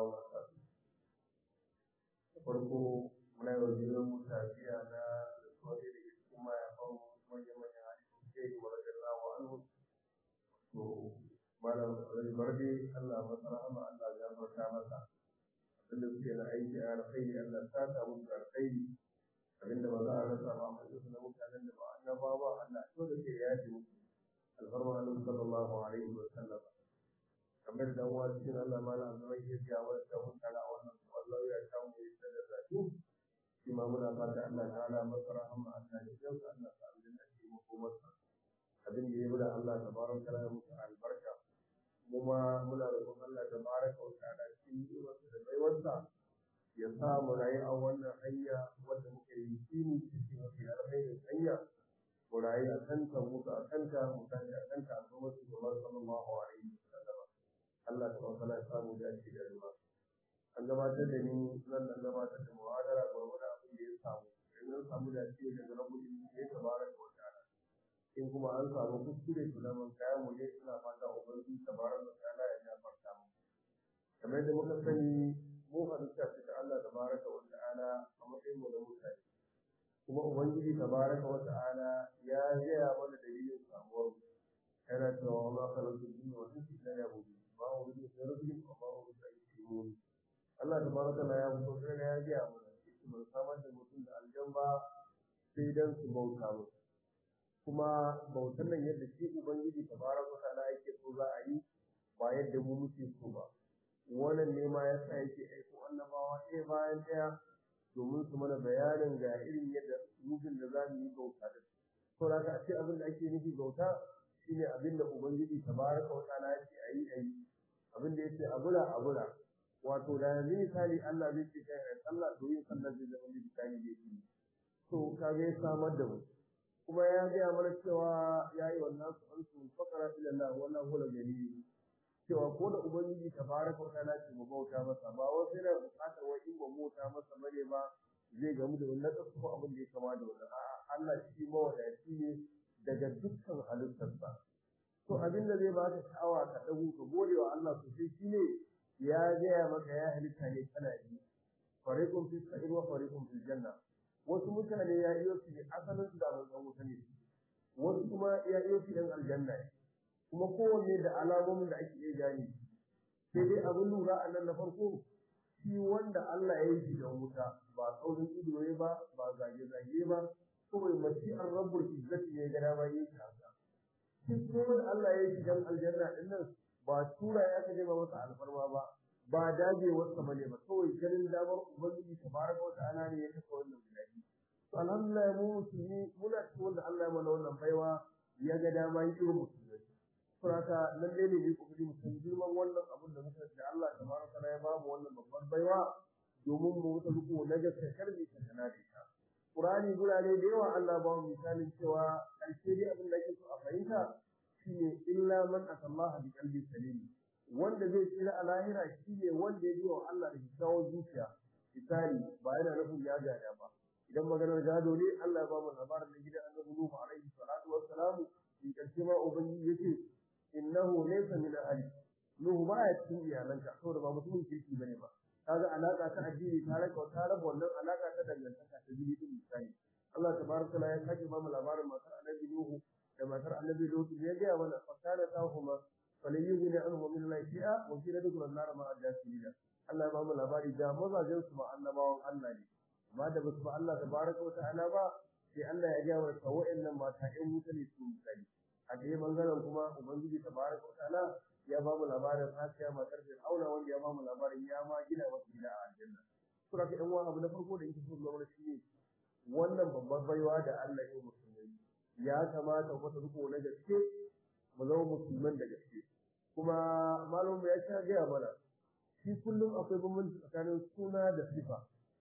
وبركاته farko muna yi wa junan mu tafiya na rasuwa da ke cikin mayafan manya-manyan hadisun ke yi wa rajin lawa anhu to malam barde Allah masa rahama Allah ya gafarta masa abinda suke na aiki a alkhairi Allah ta ta musu alkhairi abinda ba za a rasa ba amma su na mutanen da ba annaba ba Allah to da ke yaji musu alfarma Allah sallallahu alaihi wa sallam kamar da uwa cikin Allah malam zai iya jawo da mutane a wannan Allah ya samu ya da zaki shi ma muna fata Allah ta'ala masa rahama Allah ya jauka Allah ta aljanna shi mu ko masa abin da ya bada Allah tabaraka ta'ala musu albarka kuma muna roƙon Allah tabaraka wa ta'ala cikin yiwuwarsa da baiwarsa ya sa mu rayu a wannan hanya wanda muke yi shine cikin mafi alkhairin hanya mu rayu a kanta mutu a kanta mu tashi a kanta a kuma su gaba sallallahu alaihi wa sallam Allah tabaraka ta'ala ya samu dace da ruwa an gabatar da ni zan nan gabatar da muhadara gwargwadon abin da ya samu in an samu dace daga rabbul ya tabaraka wa ta'ala in kuma an samu kuskure to zaman kayan mu ne suna fata ubangiji tabaraka wa ta'ala ya gafarta mu kamar da muka sani mu halitta ce ta Allah tabaraka wa ta'ala a matsayin mu na mutane kuma ubangiji tabaraka wa ta'ala ya gaya mana dalilin samuwar mu yana cewa ma khalaqtu jinna wal insa illa liya'budun ma uridu min rabbihim wa ma uridu an yu'minun Allah tabaraka wa ta'ala ya fito sai ya gaya mana mun samar da mutum da aljan ba sai dan su bauta musu kuma bautan nan yadda shi ubangiji tabaraka ta'ala yake so za a yi ba yadda mu muke so ba wannan ne ma ya sa yake aiko annabawa ɗaya bayan ɗaya domin su mana bayanin ga irin yadda mutum da za mu yi bauta da to da ka ce abin da ake nufi bauta shine abin da ubangiji tabaraka ta'ala yake a yi a yi abin da yake a bula a bula wato da yanzu misali Allah zai ce kai ai sallah to yin sallah zai zama misali da yake to kaga ya samar da mu kuma ya gaya mana cewa ya yi wannan su an su fakara ila Allah wannan hula gari cewa ko da ubangiji tabaraka wa ta'ala ce mu bauta masa ba wai sai da bukatar wai in ba bauta masa bare ba zai gamu da wannan kasu ko abin da ya kama da wannan a'a Allah shi mawadaci ne daga dukkan halittarsa to abin da zai baka sha'awa ka dago ka gode wa Allah sosai shine ya gaya maka ya halitta ne kana yi fariqun fis sa'ir wa fariqun fil janna wasu mutane ya iyo su asalin su da ban wuta ne wasu kuma ya iyo su yan aljanna ne kuma kowanne da alamomin da ake iya gane sai dai abin lura a nan na farko shi wanda Allah ya yi shi da wuta ba tsaurin ido ne ba ba zage zage ba kawai mashi'ar rabbul izzati ne ga dama yi shi haka shi kuma da Allah ya yi shi dan aljanna din nan ba tura ya kaje ba masa alfarma ba ba dagewarsa ba ne ba kawai ganin damar ubangiji tabaraka wa ta'ala ne ya kafa wannan biladi to alhamdulillah mu musulmi muna cikin wanda Allah ya mana wannan baiwa ya ga dama yi irin musulmi saboda nan dai ne mu kokari mu san girman wannan abin da muka da Allah tabaraka wa ya ba mu wannan babbar baiwa domin mu wuta riko na gaske karbi ta tana da ita Qur'ani gurare da yawa Allah ba mu misalin cewa karshe dai abin da ake so a fahimta shine illa man atallaha bi qalbi salim wanda zai tsira a lahira shine wanda ya wa Allah da kyakkyawar zuciya misali ba yana nufin ya gada ba idan maganar gado ne Allah ya ba mu labarin da gidan Annabi Nuhu alaihi salatu wassalam in karshe ma ubangiji yace innahu laysa min ahli Nuhu ba ya cikin iyalanka saboda ba mutumin kirki bane ba kaga alaka ta addini ta raka ta raba wannan alaka ta dangantaka ta jini din misali Allah tabaraka ya sake ba mu labarin matar Annabi Nuhu da matar Annabi Lut ya ga mana fakana tahuma falyughni anhu min Allah shay'a wa kila dukul nar ma ajasila Allah ya ba mu labari da mazajen su ma annabawan Allah ne amma da basu ba Allah tabaraka wa ta'ala ba sai Allah ya ga wa wa'annan mata ɗan mutane su misali a dai bangaren kuma ubangiji tabaraka wa ta'ala ya ba mu labarin Asiya matar Fir'auna wanda ya ba mu labarin ya ma gina wasu gida a aljanna sura ka ɗan wani abu na farko da yake so zama shi ne wannan babbar baiwa da Allah ya musulmi ya kamata ku riko na gaske mu zama musulman da gaske kuma malamu ya sha gaya mana shi kullum akwai bambanci tsakanin suna da sifa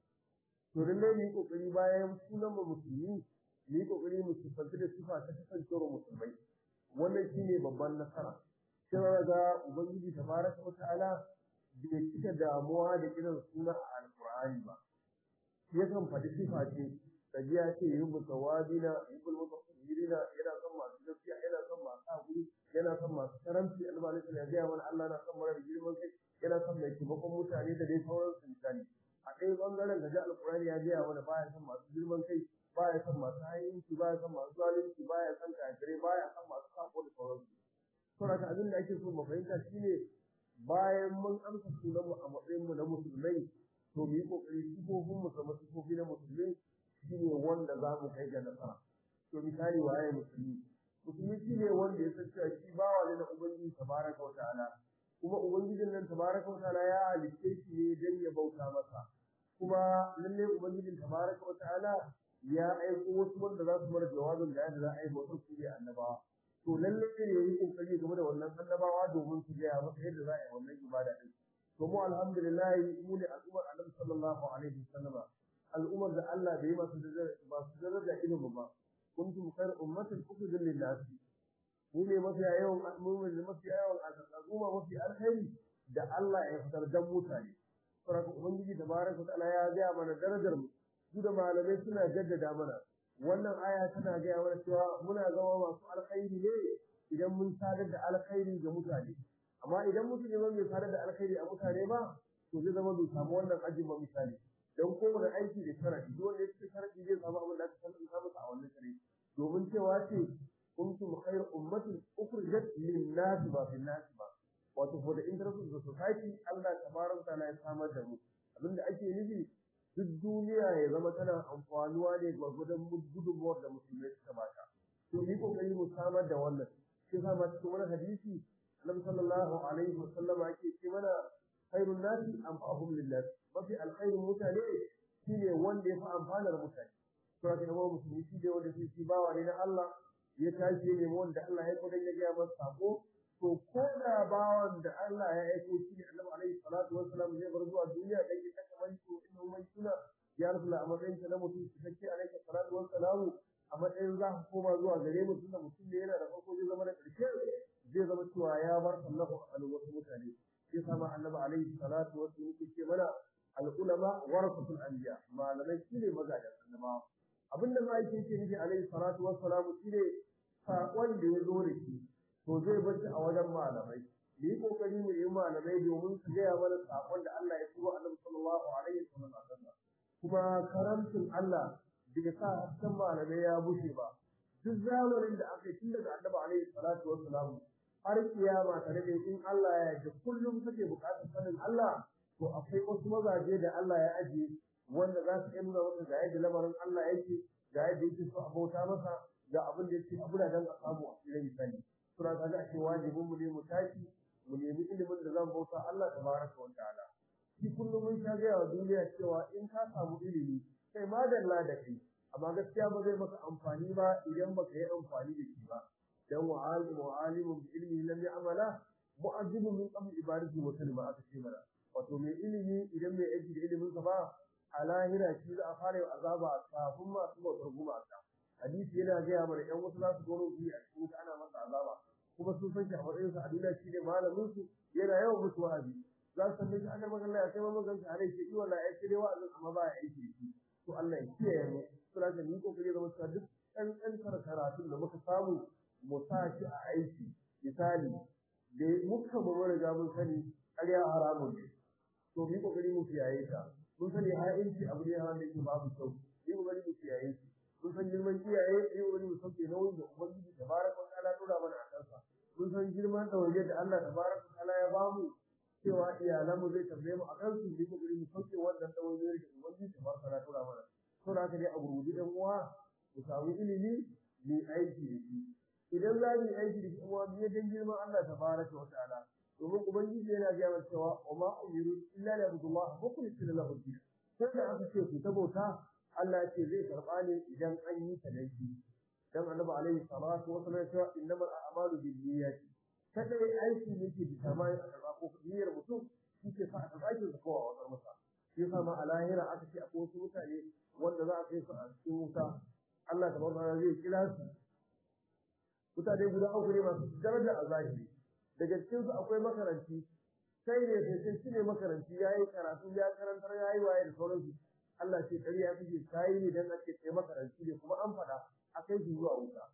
to lalle mu yi kokari bayan sunan mu musulmi mu yi kokari mu sifanci da sifa ta kasancewar musulmai wannan shine babban nasara sai ga ubangiji tabaraka wa ta'ala bai cika damuwa da irin suna a alqur'ani ba yakan faɗi sifa ce kaji ya ce yubu tawabina yubul mutafirina yana son masu gaskiya yana son masu hakuri yana son masu karamci almalik ya gaya mana Allah na son mara girman kai yana son mai taimakon mutane da dai sauransu misali a ɗaya bangaren gaji alkurani ya gaya mana baya son masu girman kai baya son masu hayinci baya son masu zalunci baya son kafirai baya son masu sako da sauransu saboda abin da ake so mu fahimta shine bayan mun amsa sunan mu a matsayin mu na musulmai to mu yi kokari sifofin mu zama sifofi na musulmai shine wanda za mu kai ga nasara to misali waye musulmi musulmi shine wanda ya san cewa shi bawa ne na ubangiji tabaraka wa ta'ala kuma ubangijin nan tabaraka wa ta'ala ya halitte shi ne dan ya bauta masa kuma lalle ubangijin tabaraka wa ta'ala ya aiko wasu wanda za su mara jawabin da yadda za a yi bautar su ne annabawa to lalle ne ya yi kokari game da wannan annabawa domin su gaya masa yadda za a yi wannan ibada din to mu alhamdulillah mu ne al'ummar annabi sallallahu alaihi wasallama al'ummar da Allah bai masu masu daraja ilimi ba kuntum khayr ummatin ukhrijat lin-nas mu ne mafi yawan mu ne mafi yawan al'umma mafi alkhairi da Allah ya fitar dan mutane saboda ubangiji tabaraka ta'ala ya ga mana darajar mu su da malamai suna jaddada mana wannan aya tana gaya mana cewa muna zama masu alkhairi ne idan mun sadar da alkhairi ga mutane amma idan mutum ne bai sadar da alkhairi a mutane ba to zai zama bai samu wannan ajin ba misali don kowane aiki da sharadi duk wanda yake sharadi zai samu abin da aka san ka masa a wannan sharadi domin cewa ce kuntum khayr ummatin ukhrijat lin-nas ba fil nas ba wato for the interest of the society Allah tabaraka ta'ala ya samar da mu abinda ake nufi duk duniya ya zama tana amfanuwa ne gwargwadon gudunmuwar da musulmai suka bata to ni kokari mu samar da wannan shi yasa ma cikin wani hadisi Annabi sallallahu alaihi wa sallam yake ce mana khairun nasi anfa'uhum lillah mafi alkhairin mutane shine wanda ya fi amfanar mutane to haka ne musulmi shi ne wanda shi bawa ne na Allah ya tashi ne wanda Allah ya kodan ya ga masa sako to ko da bawan da Allah ya aiko shi ne Annabi alaihi salatu wassalam zai bar zuwa duniya dan ya kaka mai to inna mai suna ya rasul a matsayin ta na mutum cikakke alaihi salatu wassalamu a matsayin za ku koma zuwa gare mu tunda mutum ne yana da farko zai zama da ƙarshe zai zama cewa ya bar sallahu alaihi wasu mutane sai sama Annabi alaihi salatu wassalam yake ce mana al-ulama warasatul anbiya malamai shine magadan annabawa abinda ma yake ce nufi alaihi salatu wassalamu shine saƙon da ya zo da shi to zai bar shi a wajen malamai mu yi kokari mu yi malamai domin su gaya mana sakon da Allah ya turo Annabi sallallahu alaihi wasallam a kansa kuma karamcin Allah bai sa hasken malamai ya bushe ba duk zamanin da aka yi tun daga Annabi alaihi salatu wassalam har kiyama tare da in Allah ya yarda kullum kake buƙatar sanin Allah to akwai wasu mazaje da Allah ya ajiye wanda za su iya nuna maka ga yadda lamarin Allah yake ga yadda yake so a bauta masa ga abin da yake abu da dan a samu a cikin misali suna kaga a ce wajibin mu ne mu tashi mu nemi ilimin da zan bauta Allah tabaraka wa ta'ala shi kullum mun sha gaya wa duniya cewa in ka samu ilimi kai madalla da kai amma gaskiya ba zai maka amfani ba idan baka yi amfani da shi ba dan wa alim wa alimun bi ilmi lam ya'mala mu'azzibu min qabl ibadati wa kalma aka ce mana wato mai ilimi idan mai aiki da ilimin sa ba a lahira shi za a fara azaba kafin masu bautar gumaka hadisi yana gaya mana ƴan wasu za su gano su a cikin wuta ana masa azaba kuma sun san shi a matsayin sa a duniya shi ne malamin su yana yawan musu wa'azi za su tambaye shi ana magana ya kai magan ka alai shi wala ya kire wa'azin amma ba ya aiki shi to Allah ya kiyaye mu sura ta ni kokari zama cewa duk ɗan ɗan karatun da muka samu mu sa shi a aiki misali da muka mu riga mun sani ƙarya haramun ne to mu kokari mu kiyaye ta mun sani ha'inci abu ne wanda yake babu kyau mu kokari mu kiyaye shi mun san girman iyaye sai wani mu sauke nauyin da ubangiji tabaraka wa ta'ala dora mana a kansa mun san girman ɗawainiyar da Allah tabaraka wa ta'ala ya bamu cewa iyalan mu zai tambaye mu a kansu mu kokari mu sauke wannan ɗawainiyar da ubangiji tabaraka wa ta'ala dora mana to da haka dai a gurgudi dan uwa mu samu ilimi mu aiki da shi idan za mu yi aiki da shi uwa mu dan girman Allah tabaraka wa ta'ala domin ubangiji yana gaya mana cewa wa ma umiru illa li abdullah mukhlisina lahu din ko da aka ce ku tabauta Allah ce zai karɓa ne idan an yi ta laifi dan annabi alaihi salatu wa sallam cewa innamal a'malu binniyati kada aiki ne ke determine a karɓa ko niyyar mutum shi ke sa a karɓa aikin sa kowa wasar masa shi yasa ma a lahira aka ce akwai wasu mutane wanda za a kai su a cikin wuta Allah tabaraka zai kira su mutane guda uku ne masu daraja a zahiri daga cikin su akwai makaranci sai ne sai shi ne makaranci yayi karatu ya karantar yayi waye da sauransu Allah ce ƙarya kake kayi ne dan ake kai makaranci ne kuma an faɗa a kai shi zuwa wuta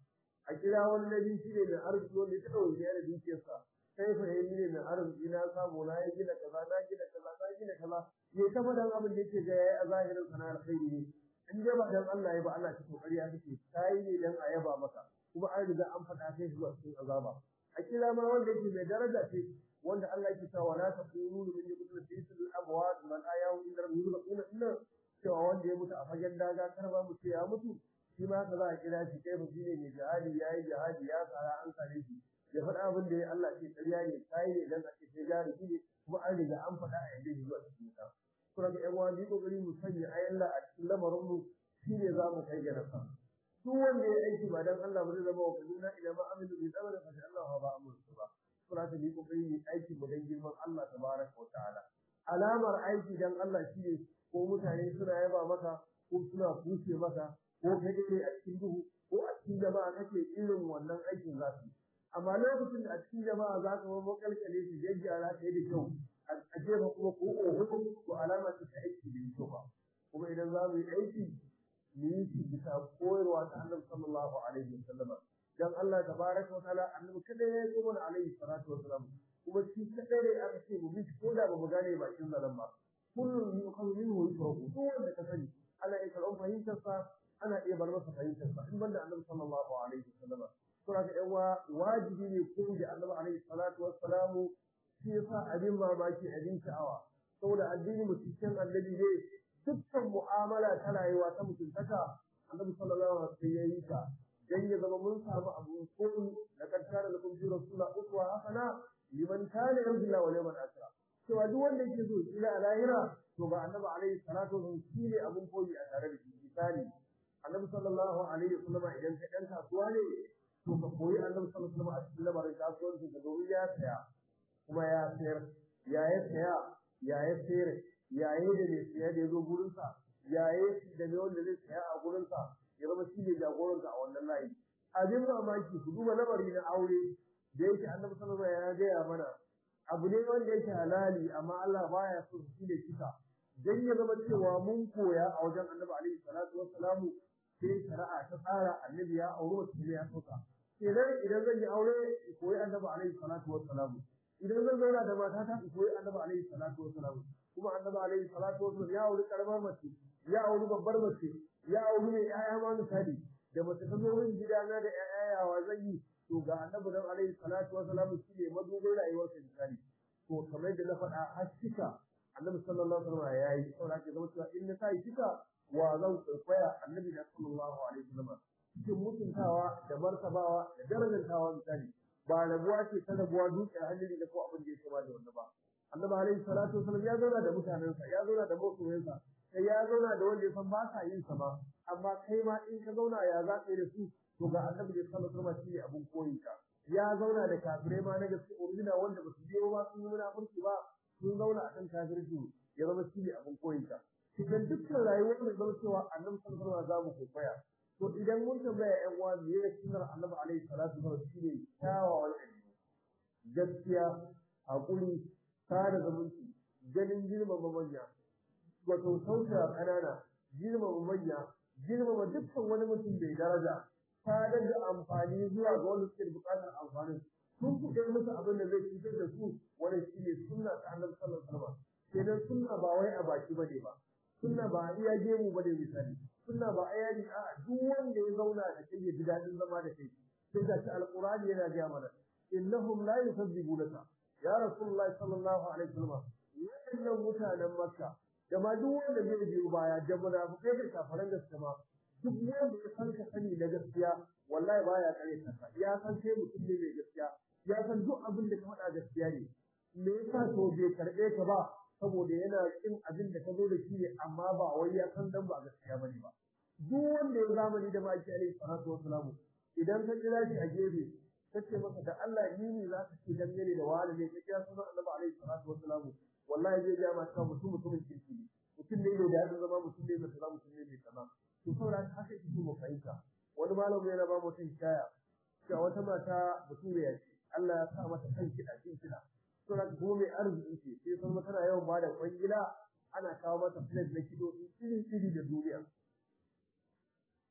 a kira wani nabi shi ne mai arziki wanda ya taɓa wuce da dukiyarsa kai fa yayi ne mai arziki na samu na ya gina kaza na gina kaza na gina kaza ya ta faɗan abin da yake ga yayi a zahirin sana alkhairi ne in dai ba dan Allah ya ba Allah ta kokari ya kake kai ne dan a yaba maka kuma an riga an faɗa kai zuwa cikin azaba a kira ma wanda yake mai daraja ce wanda Allah yake cewa la taqulu min yaqulu fi sil abwad man ayahu inda rabbuna inna cewa wanda ya mutu a fagen daga kar ba mu ce ya mutu shi ma ka za a kira shi kai shi ne mai jihadi yayi jihadi ya tsara an kare shi ya faɗa abin da ya Allah ce ƙarya ne kai ne dan a ce sai jari shi ne kuma an riga an faɗa a yadda zuwa cikin ta kuma ga ƴan uwa ni kokari mu sanya ayan Allah a cikin lamarin mu shine za mu kai ga nasa duk wanda ya aiki ba dan Allah ba zai zama wa kaduna idan ma amilu bi tsamana fa Allah ba amursu ba kuma ta ni kokari ne aiki mu dan girman Allah tabaraka wa ta'ala alamar aiki dan Allah shine ko mutane suna yaba maka ko suna kushe maka ko kai ne a cikin duhu ko a cikin jama'a kake irin wannan aikin za su amma lokacin da a cikin jama'a za ka mamu kalkale su jajjara kai da kyau a jefa kuma ko oho ko alama ta aiki da kyau ba kuma idan za mu yi aiki mu yi shi bisa koyarwa ta Annabi sallallahu alaihi wasallama dan Allah tabaraka wa ta'ala annabi kada ya yi mana alaihi salatu wasalam kuma shi kadai ne aka ce mu bi ko da ba mu gane bakin zalan ba kullum yuqalu minhu yusrafu duk wanda ka sani ana iya karɓar fahimtar sa ana iya bar masa fahimtar sa in banda annabi sallallahu alaihi wasallam to haka yan wajibi ne ko da annabi alaihi salatu wasalam shi yasa abin mamaki abin sha'awa saboda addini mutuncin annabi ne dukkan mu'amala ta rayuwa ta mutuntaka annabi sallallahu alaihi wasallam ya yi ta dan ya zama mun samu abu koyi da kaddara da kun ji rasulullah uswa hasana liman kana yarjulla wa liman asra cewa duk wanda yake so ila lahira to ga annabi alaihi salatu wasallam shi ne abun koyi a tare da shi misali annabi sallallahu alaihi wasallam idan ka dan kasuwa ne to ka koyi annabi sallallahu alaihi wasallam a cikin lamarin kasuwanci da domin ya saya kuma ya sayar ya ya saya ya ya sayar ya yi da mai saya da ya zo gurinsa ya yi da mai wanda zai saya a gurinsa ya zama shi ne jagoranta a wannan layi abin mamaki ku duba lamari na aure da yake annabi sallallahu alaihi wasallam ya gaya mana abu ne wanda yake halali amma Allah baya so shi ne kisa dan ya zama cewa mun koya a wajen annabi alaihi salatu wassalamu sai shari'a ta tsara annabi ya aure wata ne ya soka idan idan zan yi aure koyi annabi alaihi salatu wassalamu idan zan zauna da matata koyi annabi alaihi salatu wassalamu kuma annabi alaihi salatu wasallam ya auri karamar mace ya auri babbar mace ya auri mai ƴaƴa ma misali da mace ta zo min gidana da ƴaƴa yawa zan yi to ga annabi dan alaihi salatu wasallam shi ne madubin rayuwar sa misali to kamar da na faɗa har shika annabi sallallahu alaihi wasallam ya yi saboda ke zama cewa in na sai shika wa zan kwaikwaya annabi da sallallahu alaihi wasallam cikin mutuntawa da martabawa da darajantawa misali ba rabuwa ce ta rabuwa dukiyar hannun da ko abin da ya kama da wanda ba annabi alaihi salatu wasallam ya zauna da mutanensa ya zauna da masoyansa sai ya zauna da wanda ya san ba sa yin sa ba amma kai ma in ka zauna ya za ka yi da su to ga annabi da sallallahu alaihi wasallam shine abun koyin ka ya zauna da kafirai ma na gaske original wanda ba su biyo ba sun yi munafurci ba sun zauna akan kafirci ya zama shine abun koyin ka idan dukkan rayuwar mu zama cewa annabi sallallahu alaihi wasallam za mu koya to idan mun tambaya ƴan uwa me ya sunnar annabi alaihi salatu wasallam shine kyawawan ɗabi'u gaskiya haƙuri sada zumunci ganin girmama manya wato sauta ƙanana girmama manya girmama dukkan wani mutum mai daraja sadar da amfani zuwa ga wanda suke buƙatar amfanin sun kuɗe musu abin da zai cutar da su wani shi ne sunna ta annabi sallallahu alaihi wasallam kenan sunna ba wai a baki bane ba sunna ba a iya gemu bane misali sunna ba a yari a duk wanda ya zauna da kai ya ji daɗin zama da kai sai ga shi alqur'ani yana ga mana innahum la yukazzibunaka ya rasulullahi sallallahu alaihi wasallam wannan mutanen makka da ma duk wanda zai biyo baya da munafikai da kafaran gaskiya ma duk wanda ya san ka sani na gaskiya wallahi baya kare ka ya san kai mutum ne mai gaskiya ya san duk abin da ka faɗa gaskiya ne me yasa to bai karɓe ka ba saboda yana kin abin da ka zo da shi ne amma ba wai ya san dan ba gaskiya bane ba duk wanda ya zamani da maki alaihi salatu wassalamu idan ka kira shi a gefe kace masa da Allah ni ne za ka ce dan ne da wani ne ka kira sunan Annabi alaihi salatu wassalamu wallahi zai ga maka mutum mutumin kirki ne mutum ne da ya zama mutum ne mai kaza mutum ne mai kaza to saboda haka yake mu fahimta wani malamu yana ba mutum kaya cewa wata mata mutum ya ce Allah ya sa mata kan kiɗa cin kiɗa to da kuma mai arziki ce sai san tana yawan ba da kwangila ana kawo mata plate na kido iri iri da duniya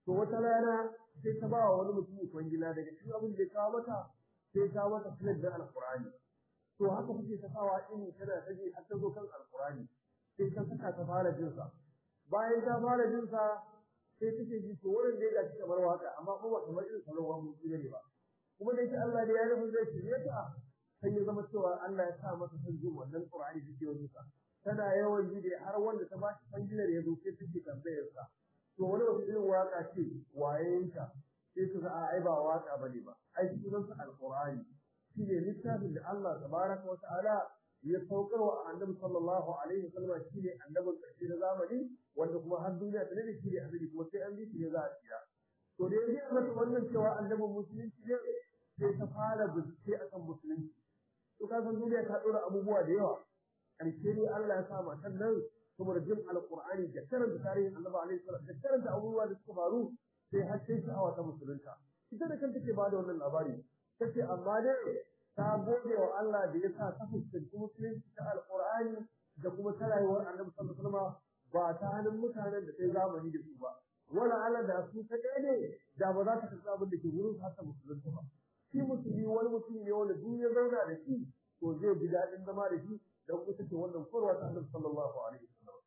to wata rana sai ta ba wa wani mutum kwangila daga cikin abin da ya kawo mata sai ta mata filar da alkurani to haka kuke ta sawa in tana taje har ta zo kan alkurani sai ta saka ta fara jin sa bayan ta fara jin sa sai take ji to wurin da ya gashi kamar waka amma kuma ba kamar irin salon wani mutum ne ba kuma da yake Allah da ya rufe zai shirye ta sai ya zama cewa Allah ya sa masa son jin wannan Qur'ani da ke wajen sa tana yawan ji da har wanda ta ba shi fangilar ya zo sai take tambayar sa to wani wata irin waka ce waye ta sai su ga ai ba waka bane ba ai sunan sa alqur'ani shine littafin da Allah tabaraka wa ta'ala ya saukar wa annabi sallallahu alaihi wasallam shine annabin karshe na zamani wanda kuma har duniya ta ne shine annabi kuma sai an bi shi ne za a tsira to da yaji mata wannan cewa annabin musulunci ne sai ta fara bincike akan musulunci to ka san duniya ta dora abubuwa da yawa karshe ne Allah ya sa matan nan saboda jin alqur'ani da karanta tarihin annabi alaihi wasallam da karanta abubuwa da suka faru sai har sai sha'awa ta musulunta ita da kanta take bada wannan labari tace amma dai ta gode wa Allah da ya sa ta fuskanci musulunci ta alqur'ani da kuma ta rayuwar annabi sallallahu alaihi wasallam ba ta hannun mutanen da sai zamani da su ba wala Allah da su ta ne da ba za ta kasa abin da ke gurin har ta musulunta ba shi musulmi wani mutum ne wanda duk ya zauna da shi to zai ji daɗin zama da shi don kusa ce wannan korwa ta annabi sallallahu alaihi wasallam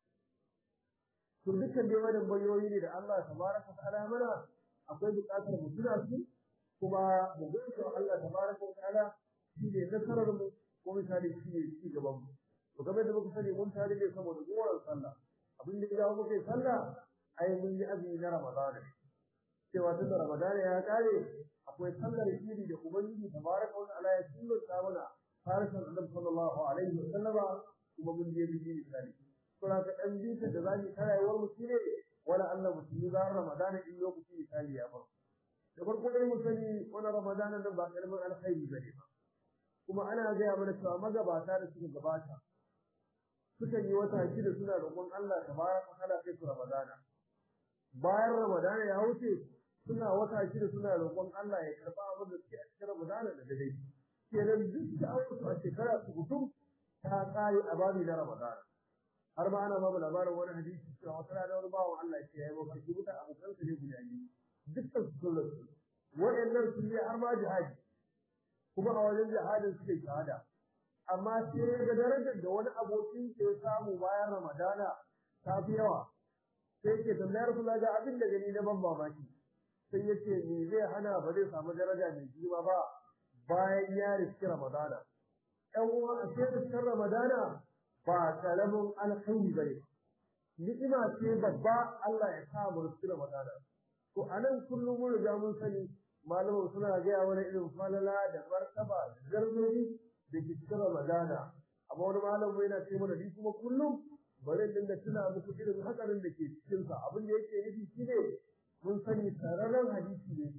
to dukkan dai wannan bayoyi ne da Allah tabaraka ta'ala mana akwai buƙatar mu tuna su kuma mu gode wa Allah tabaraka ta'ala shi ne nasarar mu ko misali shi ne ci gaban mu to game da muka sani mun tare ne saboda goran sallah abin da idan muke sallah ai mun yi azumi na Ramadan cewa tun da Ramadan ya kare akwai sallar shiri da ubangiji tabaraka wa ta'ala ya sunnata mana harshen Annabi sallallahu alaihi wa sallama kuma mun je biji misali to da ka dan bisa da zaki karayewar mu shine wala Allah musulmi ba Ramadan in lokaci misali ya faru da farko dai mu sani wani Ramadan nan ba karamin alkhairi bane ba kuma ana gaya mana cewa magabata da suka gabata suka yi wata shida suna roƙon Allah tabaraka ta'ala kai su Ramadana bayan Ramadana ya wuce suna wata shida suna roƙon Allah ya karba abin da suke a cikin Ramadana da dare kenan duk da auku a shekara su hutum ta kare a babi na Ramadana har ma ana babu labarin wani hadisi cewa wata rana wani bawan Allah ya ce ya yi mafarki wuta abokan su ne guda biyu dukkan su sun rasu waɗannan sun je har ma jihadi kuma a wajen jihadin suka yi shahada amma sai ga darajar da wani abokin ke samu bayan Ramadana ta fi yawa sai ke tambayar kula ga abin da gani na ban mamaki sai ya ce me zai hana ba zai samu daraja mai girma ba bayan ya riski Ramadana ɗan uwa a sai riskin Ramadana ba karamin alkhairi bane ni'ima ce babba Allah ya sa mu riski Ramadana to anan kullum mun riga mun sani malamin suna gaya wani irin falala da martaba da garzoyi da ke cikin Ramadana amma wani malamin yana ce mana ni kuma kullum bari in dinga tuna muku irin hakarin da ke cikin sa abin da yake nufi shine mun sani sararin hadisi ne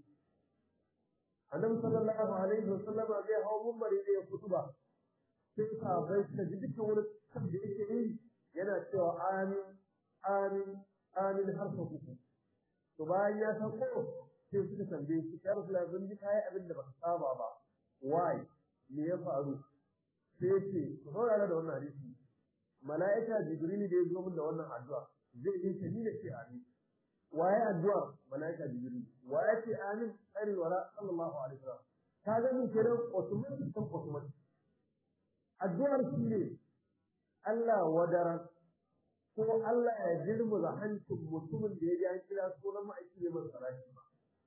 annabi sallallahu alaihi wasallam zai hawo mumbari da ya kutuba sai sahabbai suka ji dukkan wani kan da yake yi yana cewa amin amin amin har sau uku to bayan ya sauko sai suka tambaye shi ya rasu labin ji kayi abin da baka saba ba why me ya faru sai ce ku saurara da wannan hadisi mala'ika jibril da ya zo min da wannan addu'a zai yi ta ni da ce amin waye addu'a mala'ika jibril waye ce amin khairu wala sallallahu alaihi wasallam ka ga mun kenan Usman bin Usman addu'ar shi ne Allah wadaran ko Allah ya girmuza hancin mutumin da ya ji an kira sunan ma'aiki ne mai salati ba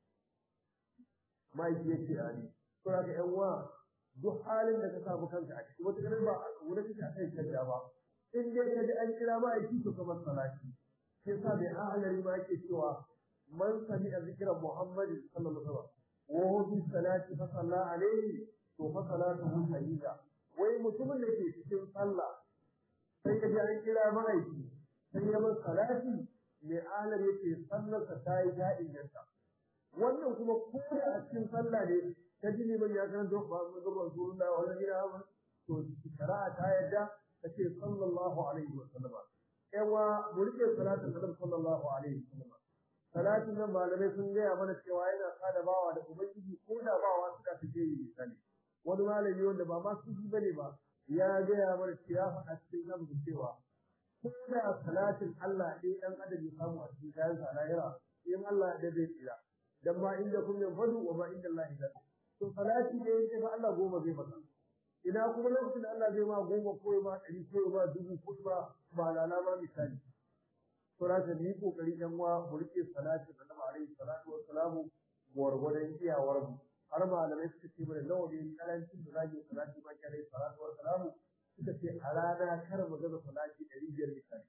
ma'aiki ya ce ani to haka yan uwa duk halin da ka samu kanka a ciki wata ganin ba a wurin kake a kai kanta ba in dai ka ji an kira ma'aiki to kamar salati sai sa mai ahalari ma yake cewa man sami a zikiran Muhammadin sallallahu alaihi wasallam wa huwa fi salati fa salla alaihi to fa salatuhu sayyida wai mutumin da ke cikin sallah sai ka ji an kira ma'aiki sai ya bar salati mai alar yake sallarsa ta yi ta inganta wannan kuma ko da a cikin sallah ne ta ji neman ya kan zo ba mu zuwa rasulullah wa alaihi wa to shari'a ta yadda ta ce sallallahu alaihi wa sallam yawa mu rike salatin annabi sallallahu alaihi wa sallam salatin nan malamai sun gaya mana cewa yana kada bawa da ubangiji ko da bawa suka fice yi misali wani malami wanda ba ma su bane ba ya gaya mana cewa a cikin zamu cewa ko da salatin Allah ɗaya dan adam ya samu a cikin kayan sa lahira in Allah ya zai tsira dan ma inda kun yin fadu wa ma inda Allah ya to salati ne yake fa Allah goma zai maka ina kuma lokacin da Allah zai ma goma ko ma ɗari ko ma dubu ko ma ba lalama misali to za ni kokari dan wa mu rike salati da Annabi alaihi salatu wa salamu gwargwadon iyawar mu har malamai suka ce mana nawa ne karancin da zaki salati ma alaihi salatu wa salamu suka ce a rana kar mu gaza salati ɗari biyar misali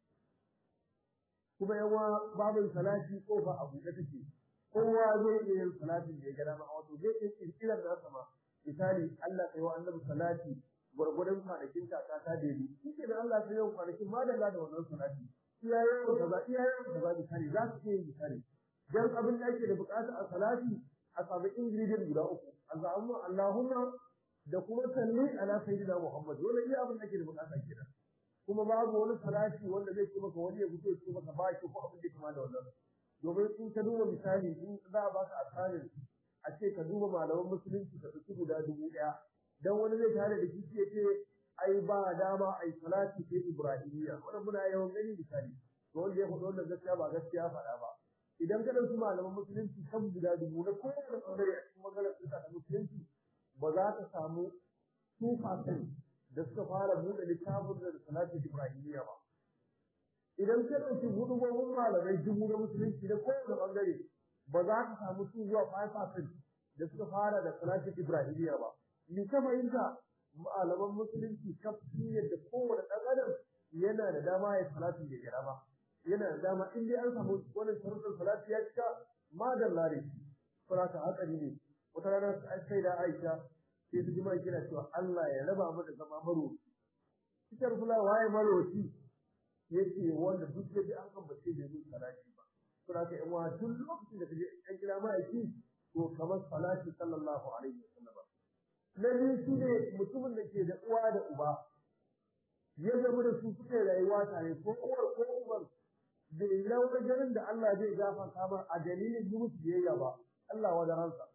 kuma yawa babin salati ko ba abu da take kowa zai iya yin salatin da ya gada ma wato zai iya kirkirar da sama misali Allah kai wa annabi salati gwargwadon kwanakin kaka ta dai shi ke da Allah sai yau kwanakin madalla da wannan salati iyayen kaza iyayen kaza misali za su iya yin misali dan abin da ake da bukata a salati a samu ingredient guda uku Allahumma Allahumma da kuma salli ala sayyidina Muhammad dole iya abin da ake da bukata kenan kuma babu wani salati wanda zai ce maka wani ya fito ya ce maka ba shi ko abin da kuma da wannan domin in ka duba misali in za a baka asarin a ce ka duba malaman musulunci ka ɗauki guda dubu ɗaya dan wani zai tare da kici ya ce ai ba dama ai salati sai ibrahimiya wannan muna yawan gani misali to wanda ya faɗi wannan gaskiya ba gaskiya faɗa ba idan ka ɗauki malaman musulunci kan guda dubu na kowane ɓangare a cikin maganar suka da musulunci ba za ka samu 2% da suka fara buɗe littafin da salatin ibrahimiya ba idan ka ɗauki hudubobin malamai dubu na musulunci na kowane ɓangare ba za ka samu su zuwa 5% da suka fara da salatin ibrahimiya ba ni ka fahimta malaman musulunci kafin yadda kowane ɗan adam yana da dama ya salatin da ya ba yana da dama in dai an samu wannan sharuɗin salati ya cika madalla da shi saboda hatsari ne wata rana sai da Aisha sai su jima kira cewa Allah ya raba mu da zama maroci cikin rasula waye maroci yace wanda duk da an ambace da yin salati ba saboda ka yan wa duk lokacin da kaje an kira ma aiki to kamar salati sallallahu alaihi wasallam na biyu shi ne mutumin da ke da uwa da uba ya zama da su suke rayuwa tare ko uwar ko uban bai laura ganin da Allah zai gafarta ba a dalilin yi musu biyayya ba Allah wa da ransa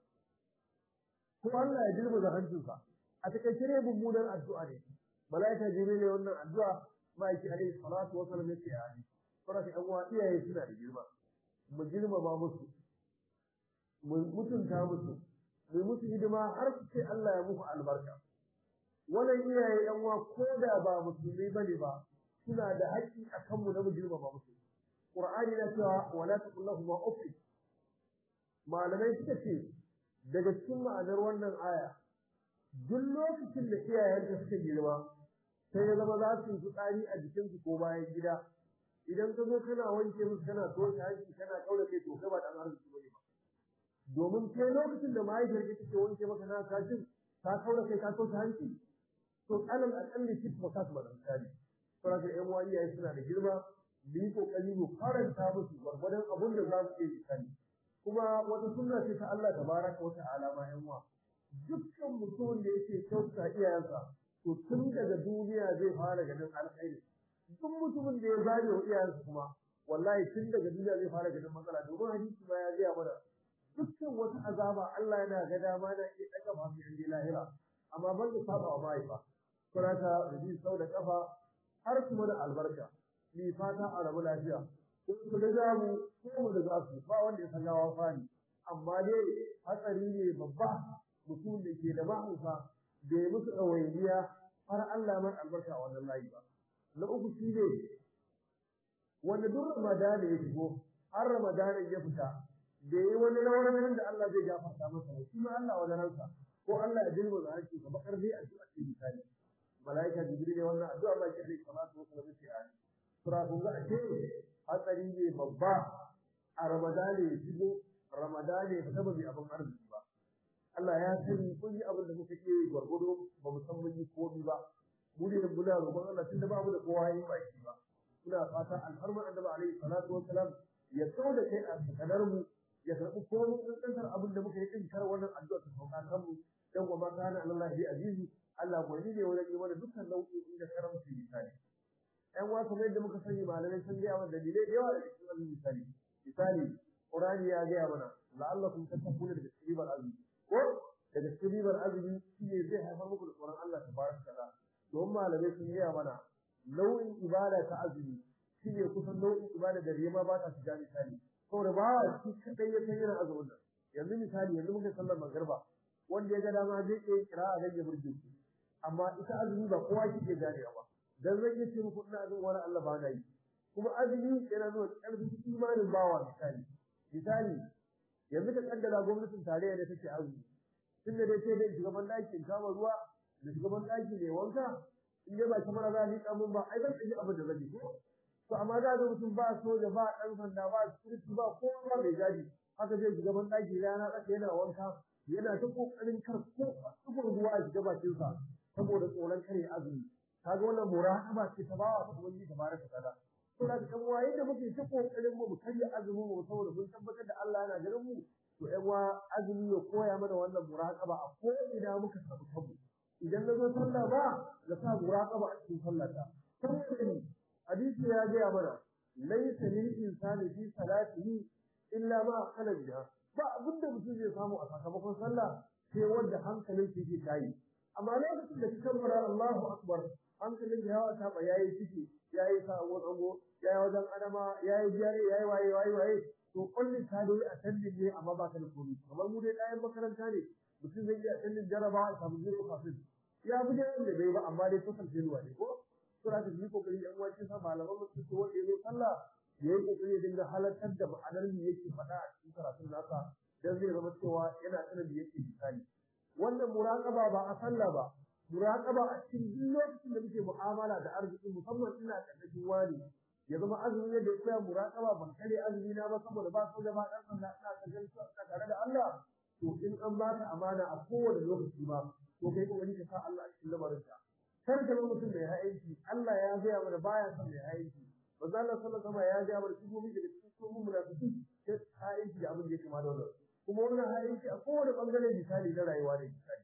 ko Allah ya dirba da hancinsa a takaice ne mummunan addu'a ne malaika jibril ne wannan addu'a ma'aiki alaihi salatu wa sallam yake yi saboda ɗan uwa iyaye suna da girma mu girmama musu mu mutunta musu mu musu hidima har su ce Allah ya muku albarka wannan iyaye ɗan uwa ko da ba musulmi bane ba suna da haƙƙi a kanmu na mu girmama musu Qur'ani na cewa wala taqul lahum uff malamai suka ce daga cikin ma'anar wannan aya duk lokacin da iyayenka suka girma sai ya zama za su yi tsari a jikinsu ko bayan gida idan ka zo kana wanke musu kana toshe hanci kana kaura kai to kai ba dan arziki bane ba domin kai lokacin da mahaifiyar ka take wanke maka na kashin ka kaura kai ka toshe hanci to alal akalli shi ba ka ba dan kari saboda ƴan uwa iyaye suna da girma mu yi kokari mu faranta musu gwargwadon abin da za mu iya misali kuma wata sunna ce ta Allah tabaraka wa ta'ala ma ƴan uwa dukkan mutumin da yake kyauta iyayensa to tun daga duniya zai fara ganin alkhairi duk mutumin da ya zage wa iyayensa kuma wallahi tun daga duniya zai fara ganin matsala domin hadisi ma ya gaya mana dukkan wata azaba Allah yana ga dama na iya daga ba mu yanzu lahira amma ban da saba wa mahaifa kurata da ji sau da kafa har kuma da albarka ni fata a rabu lafiya ko ku da zamu ko mu da zasu ba wanda ya san gawa fani amma dai hatsari ne babba mutum da ke da mahaifa da ya musu ɗawainiya har Allah man albarka a wannan layi ba na uku shi ne wanda duk ramadana ya shigo har ramadana ya fita da yi wani rawanin da Allah zai gafarta masa shi ma Allah wani ransa ko Allah ya dilma da hanci ka bakar dai addu'a ce misali malaika jibril ne wannan addu'a ba ke da salatu wa salam ce ai sura kun ga ce hatsari ne babba a ramadana ya shigo ramadana ya fita ba bi abin arziki ba Allah ya sani kun yi abin da muka iya gwargwado ba mu san mun yi komai ba mu ne muna roƙon Allah tunda ba mu da kowa yin baki ba muna fata alfarman annabi alaihi salatu wassalam ya kawo da kai a tsakanar mu ya karɓi komai kankantar abin da muka yi din kar wannan addu'a ta sauka kan mu dan kuma kana Allah bi azizi Allah gwani ne wajen yi mana dukkan nau'o'in da karamci misali ɗan wa kamar yadda muka sani malamai sun gaya mana dalilai da yawa da cikin wannan misali misali Qur'ani ya gaya mana la'allakum tattaquna da tsiribar azumi ko daga cikin ribar azumi shine zai haifar muku da tsoron Allah tabaraka ta'ala don malamai sun gaya mana nau'in ibada ta azumi shine kusan nau'in ibada da rima ba ta shiga misali saboda ba shi kadai ya san yana azumin nan yanzu misali yanzu muka sallar magriba wanda ya ga dama zai iya kira a rage burge amma ita azumi ba kowa ke iya gane ba dan zai iya ce muku ina azumin wani Allah ba na yi kuma azumi yana nuna ƙarfin imanin bawa misali misali yanzu ka kaddara gwamnatin tarayya da take azumi tun da dai sai dai shugaban ɗaki in kama ruwa da shugaban ɗaki ne wanka in dai ba kamar za a liƙa mun ba ai zan ɗauki abin da zan yi to amma za ga mutum ba soja ba ɗan sanda ba security ba kowa ba mai gadi haka zai shugaban ɗaki rana tsaka yana wanka yana ta kokarin kar ko tsufin ruwa a shiga bakinsa saboda tsoron kare azumi kaga wannan muraqaba ce ta bawa ta ubangiji tabaraka ta'ala to da kan waye da muke ta kokarin mu karya azumin mu saboda mun tabbatar da Allah yana ganin mu to ƴan wa azumi ya koya mana wannan muraqaba a ko ina muka samu tabu idan na zo sallah ba da sa muraqaba a cikin sallata saboda hadisi ya ga mana laysa lil insani fi salatihi illa ma akala biha ba abin da mutum zai samu a sakamakon sallah sai wanda hankalin shi ke tayi amma lokacin da kika mara Allahu akbar hankalin ya wata ba yayi ciki yayi sawo tsango yayi wajen adama yayi jare yayi waye waye waye to kullun ta dai a tandin ne amma ba ta da komai kamar mu dai ɗayan makaranta ne mutum zai iya tandin jarabawa a samu zai kafin ya fi dai wanda bai ba amma dai kusan jenuwa ne ko sura ta yi kokari yan wacin sa malaman mutum ko wanda ya sallah ya yi kokari ya dinga halartar da ma'anar me yake faɗa a cikin karatun nasa dan zai zama cewa yana sanin da yake misali wannan muraqaba ba a sallah ba muraqaba a cikin duk lokacin da muke mu'amala da arziki musamman ina karkashin wani ya zama azumi yadda ya muraqaba ban kare azumi na ba saboda ba su da ba dan sanda ina kallon su tare da Allah to in an ba ka amana a kowane lokaci ba to kai kokari ka sa Allah a cikin lamarin ka kar ka zama mutum mai ha'inci Allah ya gaya mana baya son mai ha'inci manzo Allah sallallahu alaihi ya gaya mana sifofi daga cikin sifofin munafiki sai ha'inci da abin da ya kama da wannan kuma wannan ha'inci a kowane bangare misali na rayuwa ne misali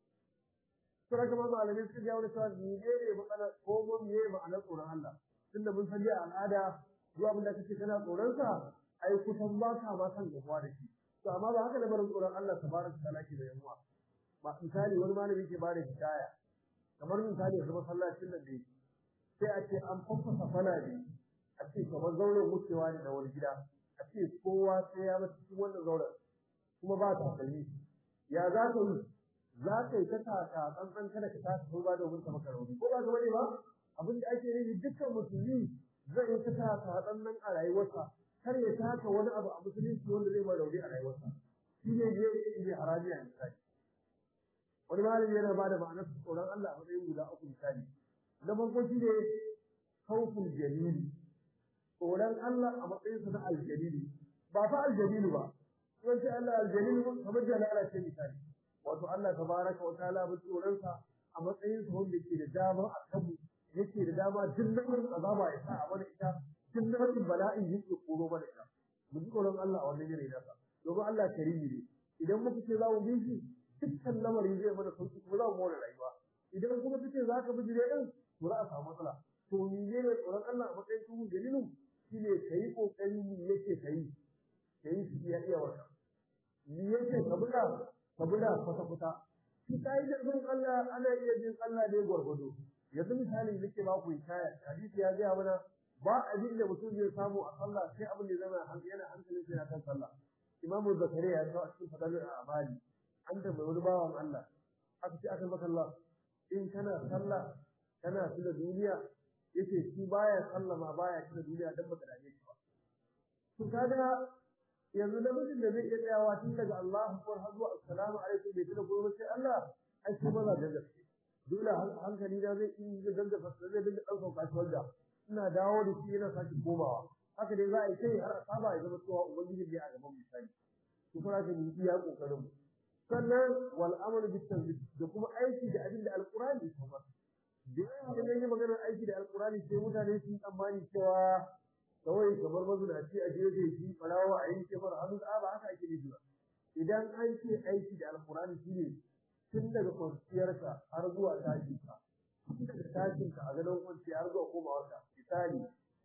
sura kuma malamai suka gaya mana cewa ni ne matsala ko mun ne ma'anar tsoron Allah tunda mun san a al'ada zuwa abin da kace kana tsoron sa ai kusan ba ka ma san gabuwa da shi to amma ba haka da barin tsoron Allah tabaraka ta'ala ke da yawa ba misali wani malami ke bada hidaya kamar misali yanzu masallacin nan dai sai a ce an fafasa fala ne a ce kamar zauren wucewa ne na wani gida a ce kowa sai ya bar cikin wannan zauren kuma ba ta kalli ya za ka yi za ka yi ta taka tsantsan kada ka taka ko ba domin ka maka rauni ko ba ka bane ba abin da ake nufi dukkan musulmi zai yi ta taka tsantsan a rayuwarsa kar ya taka wani abu a musulunci wanda zai ma rauni a rayuwarsa shi ne zai yi haraji a misali wani malami yana ba da ma'anar tsoron Allah a matsayin guda uku misali na farko shi ne khawful jalili tsoron Allah a matsayin sa na aljalili ba fa aljalilu ba sun ce Allah aljalilu kamar jalala ce misali wato Allah tabaraka wa ta'ala ba tsoron sa a matsayin sa wanda ke da dama a kanmu yake da dama duk lamarin azaba ya sa a mana ita duk lamarin bala'in yake koro mana ita mu ji tsoron Allah a wannan yanayi nasa domin Allah karimi ne idan muka ce za mu bi shi dukkan lamarin zai mana sauki kuma za mu more rayuwa idan kuma kace za ka bi jire din to za a samu matsala to ni ne ne tsoron Allah a matsayin tuhu dalilin shine kai kokari ni yake kai kai shi ya iya wata ni yake ka buga ka buga kwata kwata shi kai da bin Allah ana iya bin Allah ne gwargwado yanzu misali nake ba ku hikaya hadisi ya ga mana ba abin da mutum zai samu a sallah sai abin da zama hankali yana hankalin sai kan sallah imamu zakariya ya kawo cikin fadalul a'mali an tambayi wani bawan Allah aka ce aka maka Allah in kana sallah kana tuna duniya yace shi baya sallah ma baya tuna duniya dan baka dame shi ba to kaga yanzu namijin da zai iya tsayawa tun daga Allahu akbar har zuwa assalamu alaikum bai tuna komai sai Allah ai shi maza da gaske dole hankali da zai yi zai danga fasa zai dinga ɗaukar kashi wanda ina dawo da shi yana sake komawa haka dai za a yi kai har a saba ya zama cewa ubangiji ne a gaban misali to fara ka yi iya kokarin mu sannan wal amalu bit tanzil da kuma aiki da abin da alqur'ani ya kuma da yawa idan yi maganar aiki da alqur'ani sai mutane sun tsammani cewa kawai kamar mazunaci a gefe shi farawa a yanke mara hannu a ba haka ake nufi ba idan an ce aiki da alqur'ani shine tun daga kwanciyarka har zuwa tashinka tun daga tashinka a gadon kwanciya har zuwa komawarka misali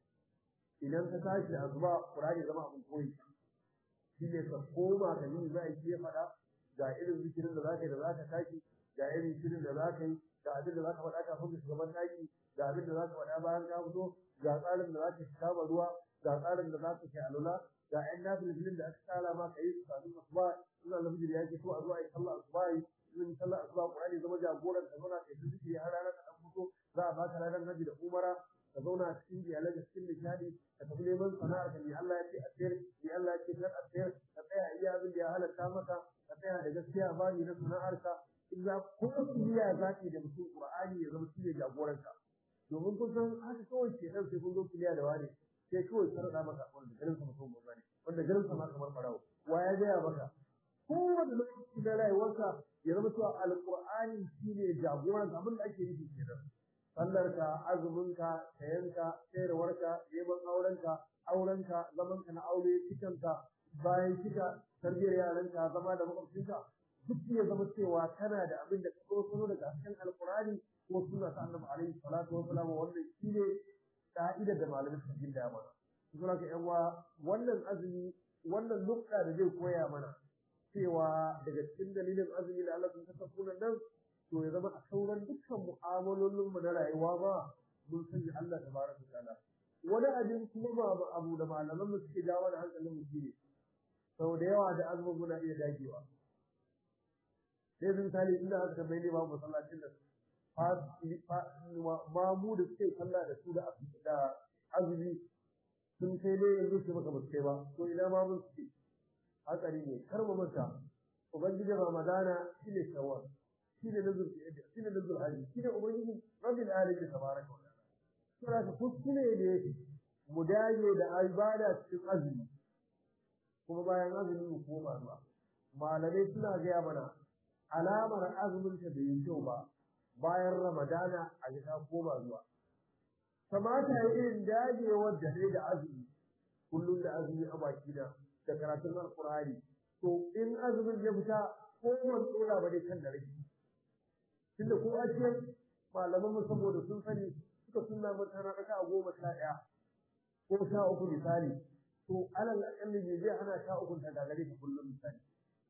idan ka tashi da azuba qur'ani zama abin koyi shine ka koma ka yi za a yi faɗa ga irin zikirin da zaka yi da zaka tashi ga irin shirin da zaka yi ga abin da zaka faɗa kafin ka shiga ban taki ga abin da zaka faɗa bayan ka fito ga tsarin da zaka shiga ba ruwa ga tsarin da zaka kai alula ga ƴan nafilin da aka tsara ma ka yi su kafin asuba suna da hujjar yake so a zo a yi sallah asuba yi in sallah asuba Qur'ani zama jagoran ka zauna kai ta zikiri har ranar ka dan fito za a baka ranar haji da umara ka zauna cikin iyalai da cikin nishadi ka tafi neman sana'ar ka ni Allah ya ce a sayar ni Allah ya ce kar a sayar ka tsaya iya abin da ya halatta maka ka tsaya da gaskiya ba ni na sana'ar ka in za ko kiliya za ki da mutum Qur'ani ya zama shi ne jagoran ka domin kun san haka kawai ke nan sai kun zo kiliya da wani sai kawai ka rada maka wanda garin sa mutum ba ne wanda garin sa ma kamar farawo wa ya gaya maka kowane lokaci na rayuwarsa ya zama cewa alƙur'ani shine jagoran abin da ake nufi kenan sallarka azuminka sayanka sayarwarka neman aurenka aurenka zamanka na aure cikanka bayan cika tarbiyyar yaranka zama da makwabcinka duk ya zama cewa kana da abin da ka tsoro daga cikin alƙur'ani ko suna ta annabi alaihi salatu wa salam wannan shine ka'ida da malamin suka ginda mana kuma ka yan wannan azumi wannan nukta da zai koya mana cewa daga cikin dalilin azumi da Allah sun kasafuna nan to ya zama a sauran dukkan mu'amalolin mu na rayuwa ba mun sani Allah tabaraka ta'ala wani abin kuma ba abu da malaman mu suke jawo da hankalin mu shine sau da yawa da azumin muna iya dagewa sai sun tali inda aka tambaye ne ba masallacin da mamu da suke sallah da su da azumi sun kai ne yanzu su maka ba su kai ba to ina ma mun suke hatsari ne kar mu manta ubangiji ramadana shine shawwal shine nazul shine nazul hadi shine ubangiji rabbil alamin tabaraka wa ta'ala sura ka kuskure ne mu dage da ibada cikin azumi kuma bayan azumi mu koma zuwa malamai suna gaya mana alamar azumin ta bai kyau ba bayan ramadana a ga ta koma zuwa kamata ya irin dagewar da ne da azumi kullum da azumi a baki na da karatun alkur'ani to in azumin ya fita ko man tsora ba dai kan da rage tunda ko a ce malaman mu saboda sun sani suka sunna mata na raka goma sha ɗaya ko sha uku misali to alal akalli ne zai hana sha uku ta gagare ka kullum misali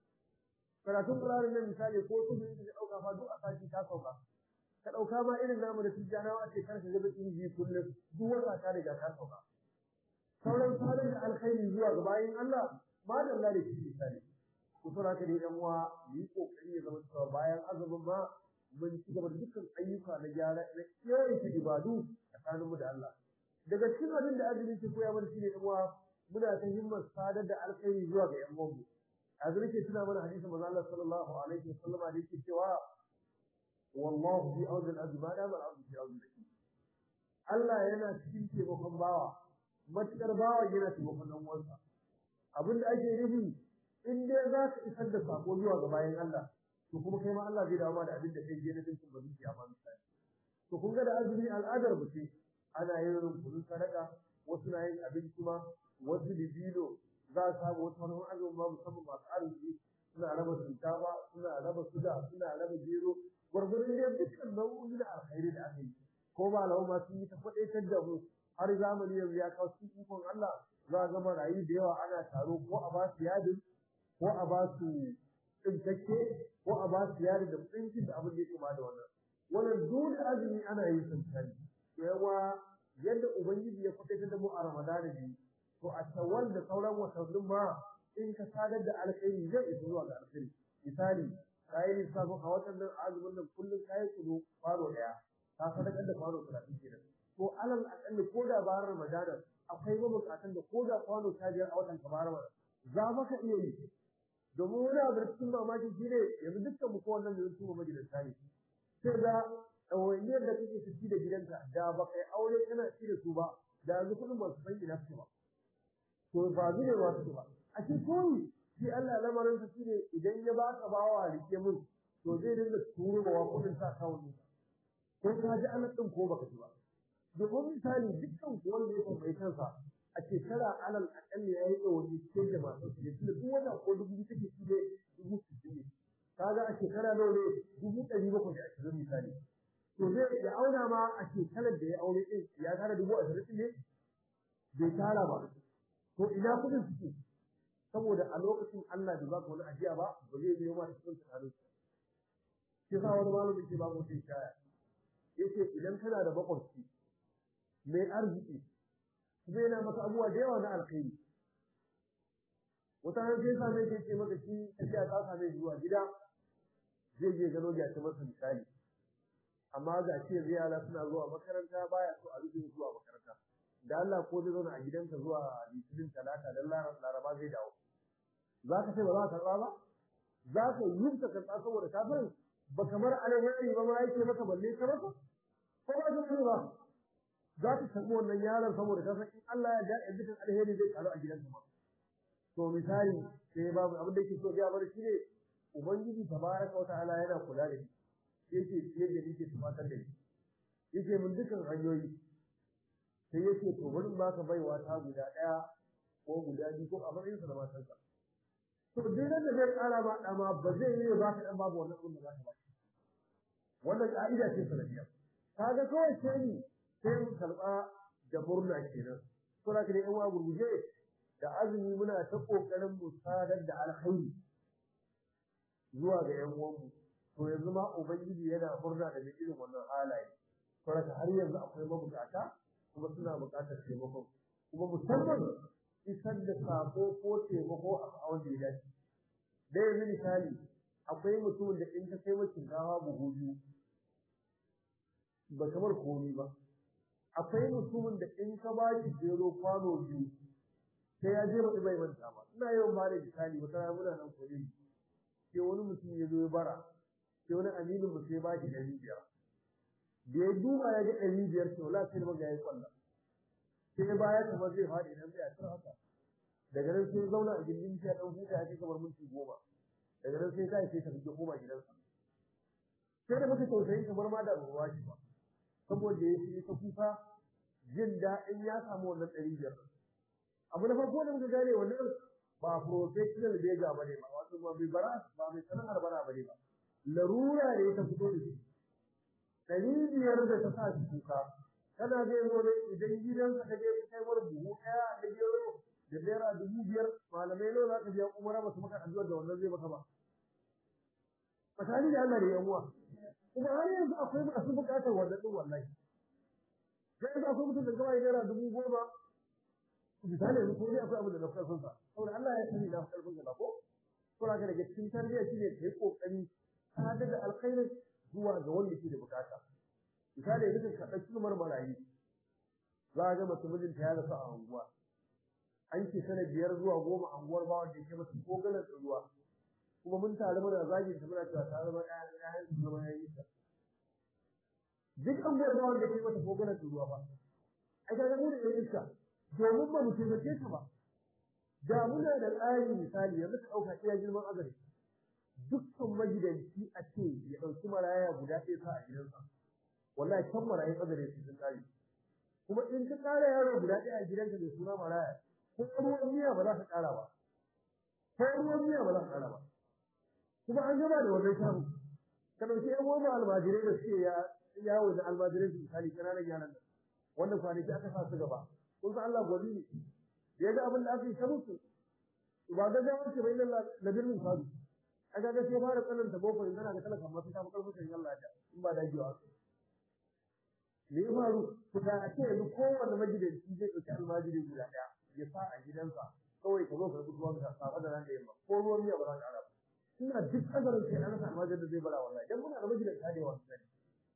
karatun qur'ani nan misali ko su ne da dauka fa duk a sati ta sauka ka dauka ma irin namu da tijjanawa ce kar ka ga inji kullum duk wata ta riga ta sauka sauran salon da alkhairi zuwa ga bayin Allah ma da Allah da shi misali ku tura ka dai yan uwa yi kokari ya zama cewa bayan azumin ma mun ci gaba da dukkan ayyuka na gyara na kiyaye ibadu tsakaninmu da Allah daga cikin abin da azumi ke koya mana shine yan uwa muna ta himmar sadar da alkhairi zuwa ga yan uwanmu yanzu nake tuna mana hadisin manzo Allah sallallahu alaihi wasallam da yake cewa wallahu fi awd al-abd ma dama al-abd fi awd al Allah yana cikin taimakon bawa matukar bawa yana taimakon dan uwansa abinda ake nufi in dai za ka isar da sako zuwa ga bayan Allah to kuma kai ma Allah zai dawo da abin da kai je na dinkin ba zuciya ma misali to kun ga da azumi al'adar mu ce ana yin rubutu sadaka wasu na yin abinci ma wasu libilo za a samu wasu wani azumi ma musamman masu arziki suna raba shinkafa suna raba suga suna raba gero gwargwaron dai dukkan nau'o'i da alkhairi da aka yi ko ba lahu ma sun yi ta faɗaitar da mu har zamani yanzu ya kawo cikin ikon Allah za a gama rayu da yawa ana taro ko a ba su yadin ko a ba su tsinkakke ko a ba su yadin da tsinkin da abin da ya kama da wannan wannan dole azumi ana yin sansani yawa yadda ubangiji ya faɗaitar da mu a ramadana ne to a tawal da sauran watannin ma in ka sadar da alkhairi zai isa zuwa ga alkhairi misali kayi lissafin a watan nan azumin nan kullum kayi kudu faro daya ka sadakar da faro talatin kenan to alal akalli ko da bayan ramadana akwai mabukatan da ko da kwano ta biyar a watan ka bara za maka iya yi domin wani abu da cikin mamakin shi ne yanzu dukkan mu ko wannan da su majalisa ne sai ga ɗawainiyar da kake tafi da gidanka da ba kai aure kana ci da su ba da yanzu kuɗin ba su san ina su ba to ba zai ba su ba a ce koyi shi Allah lamarin sa shine idan ya baka bawa rike mun to zai dinga turo wa kuɗin sa kawo ne ko ka ji Allah din ko baka ji ba domin misali dukkan ku wanda ya tambayi kansa a shekara alal akalli ya yi ɗauri ce da masu su ne duk wata ko dubu take shi ne dubu sittin ne kaga a shekara nawa ne dubu ɗari bakwai da ashirin misali to zai ya auna ma a shekarar da ya aure ɗin ya tara dubu ashirin ne bai tara ba to ina kuɗin suke saboda a lokacin Allah da ba ka wani ajiya ba ba zai biyo ma cikin tsakanin shi sa wani malamin ke ba mutum shaya yace idan kana da makwabci mai arziki zai na maka abubuwa da yawa na alkhairi wata ran sai sa mai ce maka shi tafiya ta same zuwa gida zai je gano ya ta masa misali amma ga ce yara suna zuwa makaranta baya so a rufe zuwa makaranta da Allah ko zai zauna a gidanka zuwa litinin talata dan laraba zai dawo za ka ce ba za ka karɓa ba za ka yi ka karɓa saboda ka san ba kamar alheri ba ma yake maka balle ka masa ko ba ka ba za ka karɓi wannan yaron saboda ka san in Allah ya ja dukkan alheri zai karu a gidanka ma to misali sai babu abin da yake so ya bar shi ne ubangiji tabaraka wataala yana kula da shi yake fiye da yake tumatar da shi yake mun dukkan hanyoyi sai yake to bari ba ka baiwa ta guda ɗaya ko guda biyu ko a matsayin sa da matansa to duk da zai kara ba dama ba zai yi ba ka dan babu wannan abin da za ka ba wannan ka'ida ce sanadiyya kaga kawai sai ni sai mu karba da murna kenan to da kire in wa gurguje da azumi muna ta kokarin mu sadar da alkhairi zuwa ga yan uwanmu to yanzu ma ubangiji yana murna da irin wannan halaye to da har yanzu akwai mabukata kuma suna bukatar taimakon kuma musamman isar da sako ko taimako a wanda ya dace da yanzu misali akwai mutumin da in ka kai mashi gawa buhu biyu ba kamar komi ba akwai mutumin da in ka ba shi jero kwano biyu sai ya je baɗi bai manta ba ina yawan ba da misali wata rana muna nan kwalin sai wani mutum ya zo ya bara sai wani aminin mu sai ba shi ɗari biyar da ya duba ya ga ɗari biyar to la sai maga ya yi kwallon sai baya kamar zai faɗi idan zai a haka daga nan sai zauna a gindin sai ɗan huta ya kai kamar minti goma daga nan sai kai sai ta fito koma gidansa sai da muka tausayi kamar ma da ruwa shi ba saboda ya fi ta kuka jin daɗin ya samu wannan ɗari biyar abu na farko da muka gane wannan ba professional bega ba ne ba wato ba mai bara ba mai sana'ar bara ba ne ba larura ne ta fito da shi ɗari biyar da ta sa shi kuka kana zai zo ne idan gidansa ka je kai mar buhu ɗaya da gero da naira dubu biyar malamai nawa za ka biya umara ba su maka addu'a da wannan zai maka ba tsakani da Allah da yan uwa kuma har yanzu akwai masu bukatar wannan din wallahi sai yanzu akwai mutum da gaba naira dubu goma misali yanzu ko dai akwai abu da na karfin sa saboda Allah ya sani na karfin sa ko ko ka daga cikin tarbiyya shine kai kokari ka da alkhairi zuwa ga wanda ke da bukata misali yanzu ka ɗauki numar marayi za a ga mace mijinta ya rasu a unguwa an ce sana biyar zuwa goma anguwar ba wanda yake masa ko galar ruwa kuma mun tare muna zagin ta muna cewa ta zama ƴaƴan su zama yayi ta duk anguwar ba wanda yake masa ko galar ruwa ba ai ka ga mu da iska domin ba mu taimake ta ba da muna da tsari misali yanzu ka ɗauka iya girman azari dukkan magidanci a ce ya ɗauki maraya guda ɗaya sa a gidansa wallahi kan marayin azare su sun kare kuma in ka kara yaro guda ɗaya a gidanka da suna maraya ko ruwan miya ba za ka kara ba ko ruwan miya ba za ka kara ba kuma an gaba da wannan shamu ka ɗauki ƴan uwan almajirai da suke yawo da almajirai su misali ƙananan yaran nan wanda kwanaki aka sa su gaba kun san Allah gwani ne ya ga abin da aka yi ta musu ba ga ga wace bai lalla da birnin sabu a ga sai fara tsananta boko in kana ga talaka masu ta bakar mutane Allah ya in ba dajiwa me ya faru ku da a ce yanzu kowanne magidanci zai ɗauki almajiri guda ɗaya ya sa a gidansa kawai ka zo ka rubuta ruwan ka safa da ran da yamma ko ruwan miya ba za ka ara ba ina duk azarin sai an rasa almajirin da zai bara wallahi dan muna da magidanta da yawa sani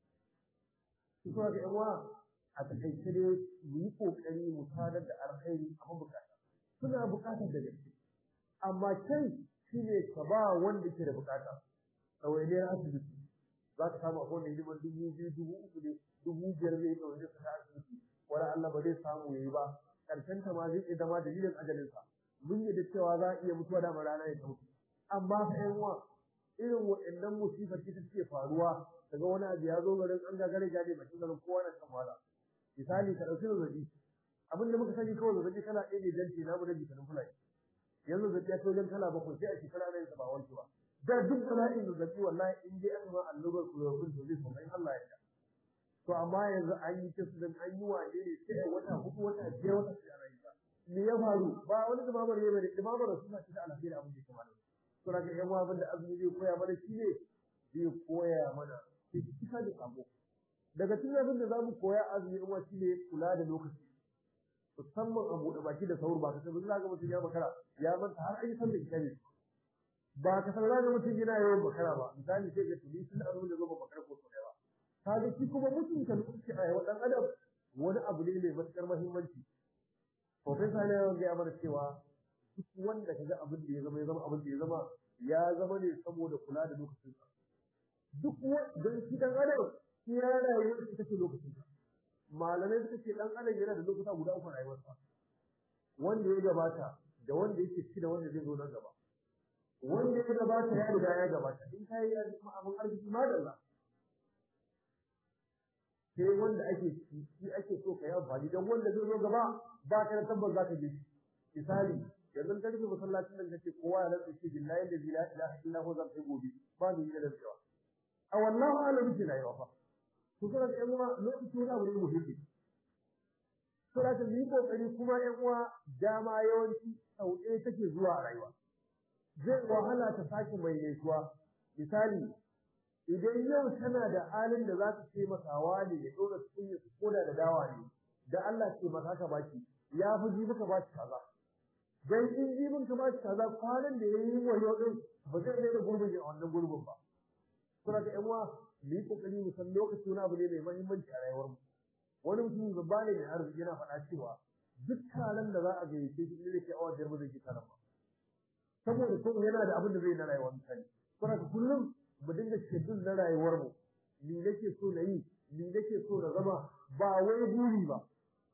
su kuma ga yan uwa a takaice dai mu yi kokari mu sadar da alkhairi a mabukata suna bukatar da gaske amma kai shine ka ba wanda ke da bukata ɗawainiyar asibiti za ka samu akwai wanda hidiman dubu biyu dubu uku ne dubu biyar zai ɗaure su ta asibiti wani Allah ba zai samu yayi ba karshen ta ma zai iya zama dalilin ajalinsa mun yi da cewa za a iya mutuwa da rana ya mutu amma fa ƴan uwa irin waɗannan musibar ce take faruwa daga wani abu ya zo garin an gagare gade bakin garin kowa na kan wala misali ka ɗauki zazzabi abin da muka sani kawai zazzabi kala ɗaya ne dan ce namu da jikanin fulani yanzu zazzabi ya kai wajen kala bakwai sai a shekara ana yin sa ba wanke ba da duk bala'in zazzabi wallahi in dai aka ma allurar kulorofin to zai sauka in Allah ya to amma yanzu an yi kisu dan an yi wane ne sai wata hudu wata biyar wata sai ana yi ba me ya faru ba wani dumamar ya bane dumamar da suna cikin alheri abin da kamar to daga yan abin da azumi zai koya mana shi ne zai koya mana kisa da sabo daga cikin abin da zamu koya azumi in shi ne kula da lokaci to musamman a buɗe baki da saur ba ka san za ga mutum ya makara ya manta har ai san da kitabi ba ka san za ga mutum yana yawan makara ba misali sai ga tuni sun aro da zo ba makara ko sai ba kaga shi kuma mutunta lokaci a yawan dan adam wani abu ne mai matukar muhimmanci Profesa ne ya gaya mana cewa duk wanda kaga abin da ya zama ya zama abin da ya zama ya zama ne saboda kula da lokacinsa duk don shi dan adam shi ya rayuwar shi take lokacinsa malamai suka ce dan adam yana da lokuta guda uku rayuwarsa wanda ya gabata da wanda yake ci da wanda zai zo nan gaba wanda ya gabata ya riga ya gabata in kai ya zama abin arziki madalla sai wanda ake ci shi ake so ka yi amfani don wanda zai zo gaba ba ka da tabbas za ka je shi misali yanzu ka rufe masallacin nan kace kowa ya rantsa shi billahi da la ilaha illa huwa zan kai gobe ba ni da rantsuwa a wallahu alam bi la yawa to kana da yan uwa lokaci wani abu ne muhimmi to da yi kokari kuma yan uwa dama yawanci sau ɗaya take zuwa a rayuwa zai wahala ta sake mai nesuwa misali idan yau tana da halin da za ta taimakawa ne ya ɗora cikin su koda da dawa ne da Allah ce maka ka baki ya fi ji maka baki kaza dan in jibin ka ba shi kaza kwanan da yayi wayo din ba zai ne da gurbin a wannan gurbin ba kuma ga yan uwa mu yi kokari mu san lokaci wani abu ne mai muhimmanci a rayuwar mu wani mutum babba ne mai arziki yana faɗa cewa duk taron da za a gayyace shi ne ke awa biyar ba zai ji taron ba saboda kuma yana da abin da zai na rayuwar mutane kuma ga kullum mu dinga shedul na rayuwar mu ni nake so na yi ni nake so na zama ba wai buri ba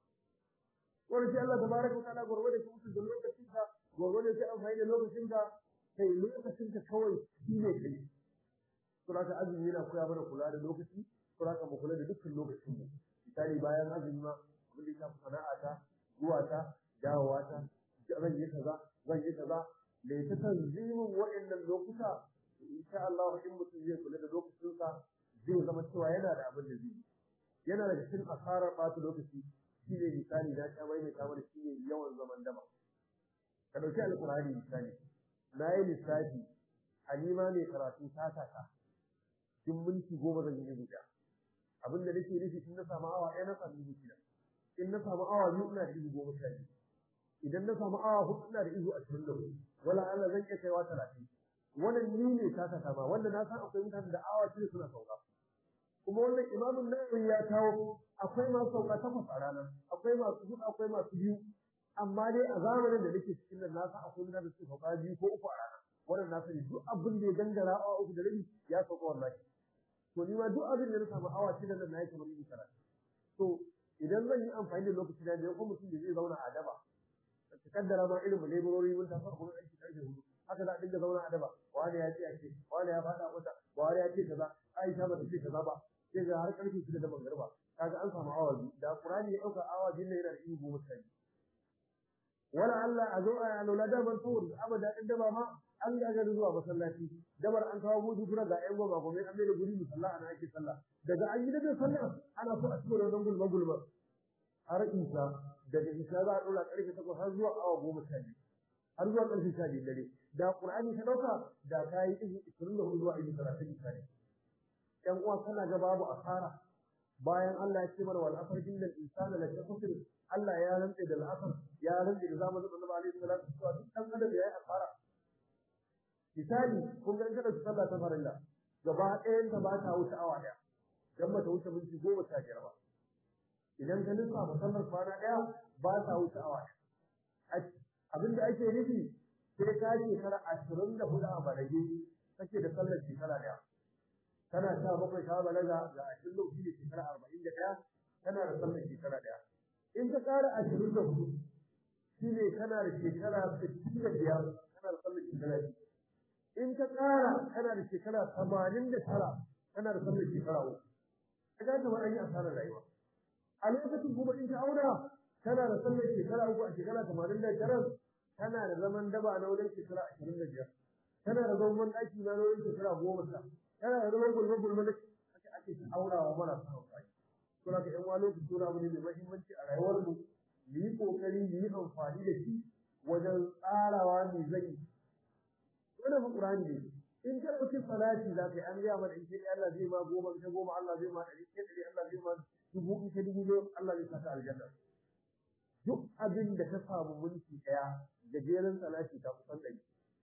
wani sai Allah tabaraka wa ta'ala gurgurde shi mutum da lokacin ka gurgurde sai amfani da lokacin ka kai lokacin ka kawai shi ne kai to haka azumi yana koya mana kula da lokaci to haka mu kula da dukkan lokacin mu misali bayan azumi ma abin da ya shafi sana'ata zuwa ta dawowa ta zan yi kaza zan yi kaza me ta tanzimin waɗannan lokuta insha Allah in mutum zai kula da lokacinsa zai zama cewa yana da abin da zai yi yana da cikin asarar ɓata lokaci shi ne misali na ta mai kamar shi ne yawan zaman dama ka ɗauki alƙur'ani misali na yi lissafi halima mai karatu ta taka cikin minti goma zan yi rubuta abin da nake nufi in na samu awa ɗaya na samu izu shida in na samu awa biyu ina da izu goma sha biyu idan na samu awa hudu ina da izu ashirin da hudu wala Allah zan iya kaiwa talatin wannan ni ne ta taka ma wanda na san akwai mutanen da awa shida suna sauka kuma wannan imamun nawawi ya kawo akwai masu sauka takwas a rana akwai masu hudu akwai masu biyu amma dai a zamanin da nake cikin nan na san akwai mutanen da suke sauka biyu ko uku a rana wannan na sani duk abin da ya gangara awa uku da rabi ya sauka wallahi to ni ma duk abin da na samu awa shida nan na yi kamar yin karatu to idan zan yi amfani da lokaci na da kuma mutum da zai zauna a daba ka kaddara ma irin mu laborori mun tafi kuma aiki karfe hudu haka za a dinga zauna a daba wani ya ce a ce wani ya faɗa mata wani ya ce kaza Aisha ba ta ce kaza ba sai ga har karfe shida da mangarba kaga an samu awa biyu da Qur'ani ya dauka awa biyu ne yana da ihu goma sha wala Allah a zo a lola da ban tawur abada in daba ma an gaga zuwa masallaci dabar an kawo gudu kuma ga ƴan goma goma an mai da guri musalla ana ake sallah daga an yi da sallah ana so a cikin wannan gulma gulma har isa daga isa za a dora karfe takwas har zuwa awa goma sha biyu har zuwa karfe sha biyu dare da Qur'ani ka dauka da ta yi ihu 24 zuwa ihu 30 misali ‘yan uwa kana ga babu asara bayan Allah ya ce mana wal asr innal insana la khusr Allah ya rantse da al'asr ya rantse da zamanin Annabi alaihi salatu wasallam duk dan adam ya yi asara misali kun ga kada su sallah ta farilla gaba ɗayan ta ba ta wuce awa ɗaya dan ba ta wuce minti goma sha biyar ba idan ka nufa musallar kwana ɗaya ba ta wuce awa ɗaya abinda ake nufi sai ka shekara ashirin da hudu a balage kake da sallar shekara ɗaya kana sha bakwai ka balaga ga ashirin da hudu shekara arba'in da ɗaya kana da sallar shekara ɗaya in ka ƙara ashirin da hudu shi ne kana da shekara sittin da biyar kana da sallar shekara biyu in ka ƙara kana da shekara tamanin da tara kana da sallar shekara uku ka ga kamar an yi asarar rayuwa a lokacin kuma in ka auna kana da sallar shekara uku a shekara tamanin da tara kana da zaman daba na wajen shekara ashirin da biyar kana da zaman ɗaki na wajen shekara goma sha kana da zaman gulma gulma da ake ake aurawa marasa amfani to haka ƴan wani lokaci wani abu ne mai muhimmanci a rayuwar mu mu yi kokari mu yi amfani da shi wajen tsarawa mai zai wannan fa qur'ani ne in ka ɗauki salati za ka yi an gaya mana in kai Allah zai ma goma in ka goma Allah zai ma ɗari in ɗari Allah zai ma dubu in ka dubu Allah zai saka aljanna duk abin da ka samu minti ɗaya gajeren salati ta kusan ɗari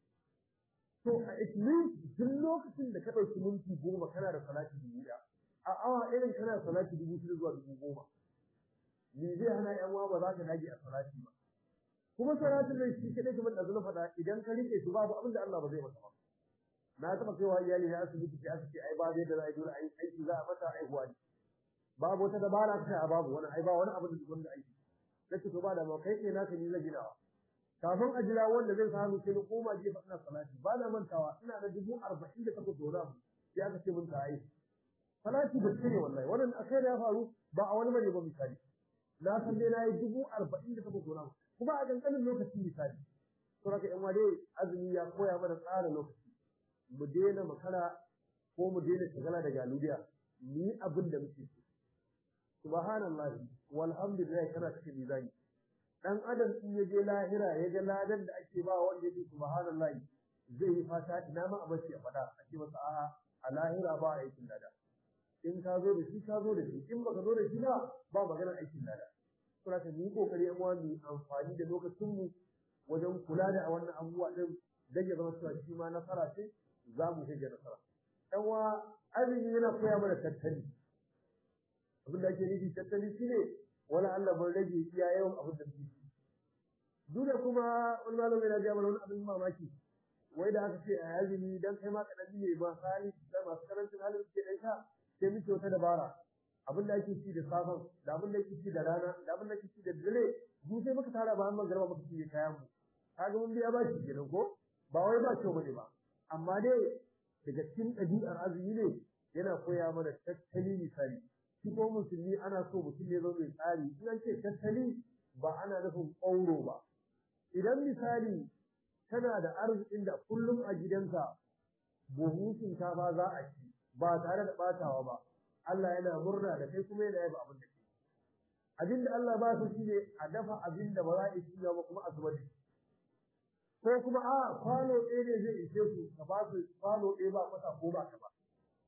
to a at least duk lokacin da ka ɗauki minti goma kana da salati dubu ɗaya a awa irin kana salati dubu shida zuwa dubu goma me zai hana ƴan uwa ba za ka dage a salati ba kuma salatin nan shi kadai kamar da zuna faɗa idan ka rike shi babu abin da Allah ba zai maka ba na taɓa kaiwa iyali na asibiti sai aka ce ai ba zai da za a yi dole ai aiki za a mata aihuwa ne babu wata dabara ta a babu wani ai ba wani abu da wanda aiki kace to ba da ma kai ke naka ni zai ginawa kafin a jira wanda zai samu sai koma je fa ina salati ba na mantawa ina da dubu arba'in da takwas da wani abu sai aka ce mun ta ai salati da ne wallahi wannan akai da ya faru ba a wani bane ba misali na san dai na yi dubu arba'in da takwas da wani abu kuma a kankanin lokaci misali to haka yan wade azumi ya koya mana tsara lokaci mu daina makara ko mu daina shagala da galudiya ni abin da muke so subhanallahi walhamdulillah kana cikin mizani dan adam in ya je lahira ya ga ladan da ake ba wanda yake subhanallahi zai yi fata ina ma a bace a fada a ce masa a'a a lahira ba aikin lada in ka zo da shi ka zo da shi in baka zo da shi ba ba magana aikin lada kuma ka yi kokari yan wani amfani da lokacin mu wajen kula da wannan abubuwa din dan ya zama cewa shi ma nasara ce za mu shiga nasara yan wa azumi yana koya mana tattali abin da ake nufi tattali shine wala Allah ban rage iya yawan abin da muke duk da kuma wani malami na ga mana wani abin mamaki wai da aka ce a azumi dan kai ma kadan ne ba sai da masu karancin halin suke dan sha sai muke wata dabara abin da ake ci da safan da abin da ake ci da rana da abin da ake ci da dare mu sai muka tara ba mun garba muka ci kayan mu kaga mun biya ba shi kenan ko ba wai ba ce bane ba amma dai daga cikin ɗabi'ar azumi ne yana koya mana tattali misali shi ko musulmi ana so mutum ne zo mai tsari in an ce tattali ba ana nufin ƙauro ba idan misali kana da arzikin da kullum a gidanka buhun shinkafa za a ci ba tare da ɓatawa ba Allah yana murna da kai kuma yana yaba abin da ke abin da Allah ba su shine a dafa abin da ba za a ci ba kuma a zuba da ko kuma a kwano ɗaya ne zai ishe ku ka ba su kwano ɗaya ba kwata ko ba ka ba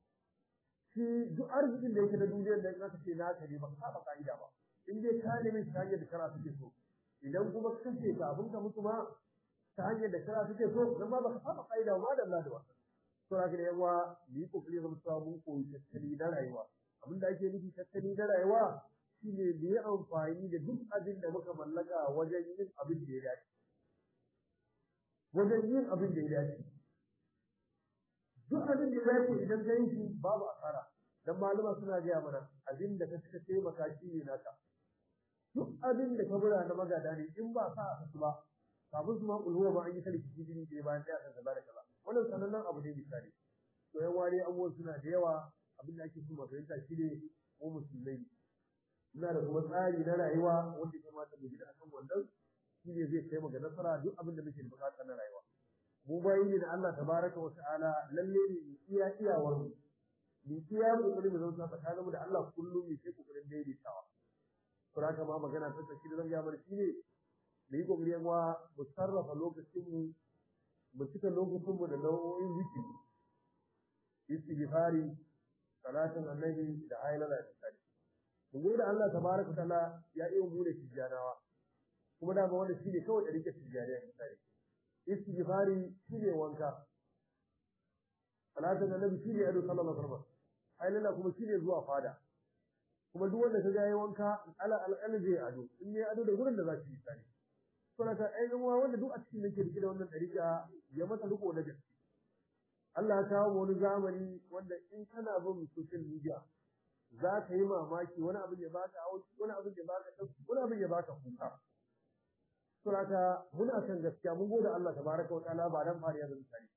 shi duk arzikin da yake da duniyar da aka ce naka ne ba ka saba ka'ida ba in dai ka nemi ta hanyar da kana suke so idan kuma ka kashe ka abin ka mutu ma ta hanyar da kana suke so dan ba ka saba ka'ida ba da Allah da wasa to haka ne yawa ni kokari zama cewa mun koyi tattali na rayuwa abin da ake nufi tattali na rayuwa shine mu yi amfani da duk abin da muka mallaka wajen yin abin da ya dace wajen yin abin da ya dace duk abin da ya dace idan ka yi shi babu asara dan malama suna gaya mana abin da ka cika taimaka shi ne naka duk abin da ka bura na magada ne in ba sa a su ba kafin su ma kulhuwa ma an yi sarki jini da bayan ɗaya kan kaza da kaza wannan sanannen abu ne misali to yan ware abubuwan suna da yawa abin da ake so mu fahimta shi ne mu musulmai muna da kuma tsari na rayuwa wanda ya kamata mu gida akan wannan shi ne zai kai mu ga nasara duk abin da muke da bukata na rayuwa mu bayi ne da Allah tabaraka wa ta'ala lalle ne mu iya iyawar mu mu iya kokarin mu zama tsakanin mu da Allah kullum mu sai kokarin daidaitawa to haka ma magana ta tsaki da zan ga mana shine mu yi kokari yan wa mu sarrafa lokacin mu mu cika lokacin mu da nau'o'in zikiri istighfari salatin annabi da ayyana da tsari mu gode Allah tabaraka ta'ala ya iya mu da tijjanawa kuma da ba wanda shine kawai da rike tijjaniya misali istighfari shine wanka salatin annabi shine ado sallallahu alaihi wasallam ayyana kuma shine zuwa fada kuma duk wanda kaga yayi wanka ala alƙalin zai ado in ne ado da gurin da za shi misali saboda ka ai uwa wanda duk a cikin nake rike da wannan dariƙa ya masa riko na gaske Allah ya kawo wani zamani wanda in kana bin social media za ka yi mamaki wani abin ya baka auki wani abin ya baka dauki wani abin ya baka kuka saboda muna kan gaskiya mun gode Allah tabaraka wa ta'ala ba dan fariya da misali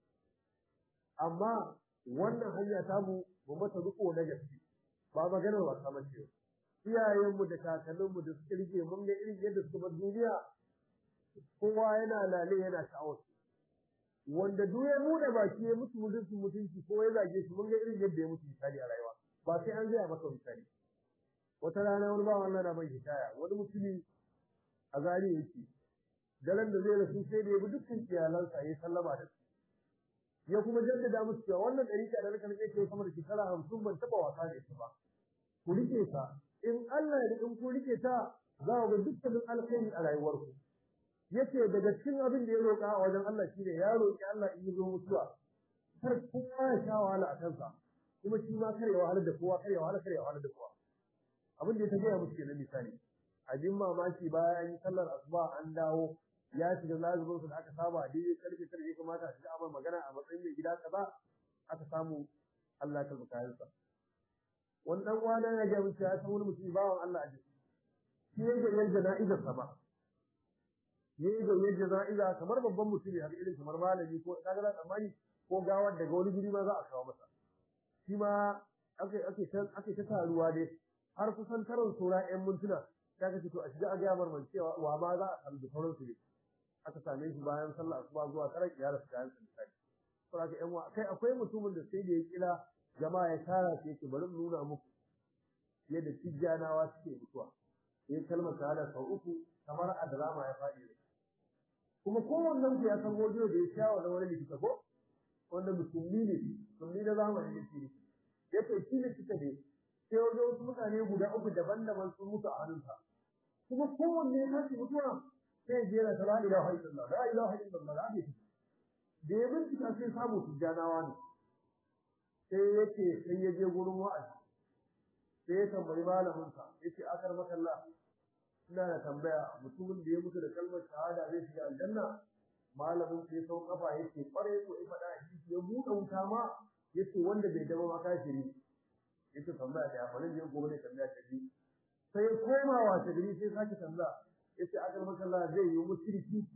amma wannan hanya ta mu mu mata riko na gaske ba maganar wasa mace iyayenmu da kakanninmu da suka rike mun ga irin yadda suka bar duniya kowa yana lale yana sha'awar wanda duk ya bude baki ya mutu mutunci mutunci ko ya zage shi mun ga irin yadda ya mutu misali a rayuwa ba sai an gaya maka misali wata rana wani bawan Allah na mai hikaya wani mutumi a zari yake daren da zai rasu sai da ya bi dukkan iyalansa ya sallama da su ya kuma jaddada musu cewa wannan ɗariƙa da rika nake kai sama da shekara hamsin ban taɓa wasa da ita ba ku rike ta in Allah ya in ku rike ta za ku ga dukkanin alkhairi a rayuwarku yace daga cikin abin da ya roƙa a wajen Allah shine ya roƙi Allah in yi zo mutuwa kar kowa ya sha wahala a kansa kuma shi ma kar ya wahala da kowa kar ya wahala kar ya wahala da kowa abin da ya tafiya musu kenan misali abin mamaki bayan an yi sallar asuba an dawo ya shiga lazumin su da aka saba a daidai karfe karfe kamata a shiga amma magana a matsayin mai gida kaza aka samu Allah ya karɓi kayansa wani dan uwana ya ga mutum ya san wani mutum bawan Allah a jiki shi ya ga yadda jana'izar sa ba ya ga yadda jana'iza kamar babban mutum ne haka irin kamar malami ko kaga da tsammani ko gawar daga wani guri ma za a kawo masa shi ma ake ake ta ake ta taruwa dai har kusan karon sura ƴan mintuna ta kace to a shiga a ga marman cewa wa ma za a samu da sauransu ne aka same shi bayan sallah asuba zuwa karan iyala su kayan sai saboda ƴan wa kai akwai mutumin da sai da ya kila jama'a ya tara su yake bari mu nuna muku yadda tijjanawa suke mutuwa ya kalmar shahada sau uku kamar a drama ya faɗi ne kuma kowannen ku ya san godiyo da ya sha wa wani likita ko wanda musulmi ne musulmi na zamani ne shi ya ce shi ne suka ne sai wajen wasu mutane guda uku daban-daban sun mutu a hannunsa kuma kowanne ya tashi mutuwa sai ya jera ta la ilaha illallah la ilaha illallah la da ya bincika sai samu tijjanawa ne sai yake sai ya je gurin wa'azi sai ya tambayi malaminsa yace akar makalla ina da tambaya mutumin da ya mutu da kalmar shahada zai shiga aljanna malamin sai sau kafa yake kware ko ya faɗa hadisi ya buɗe wuta ma yace wanda bai dama ma kafiri yace tambaya da yafa ne gobe ne tambaya ta bi sai koma wa ta gari sai sake tambaya yace akar makalla zai yi mushriki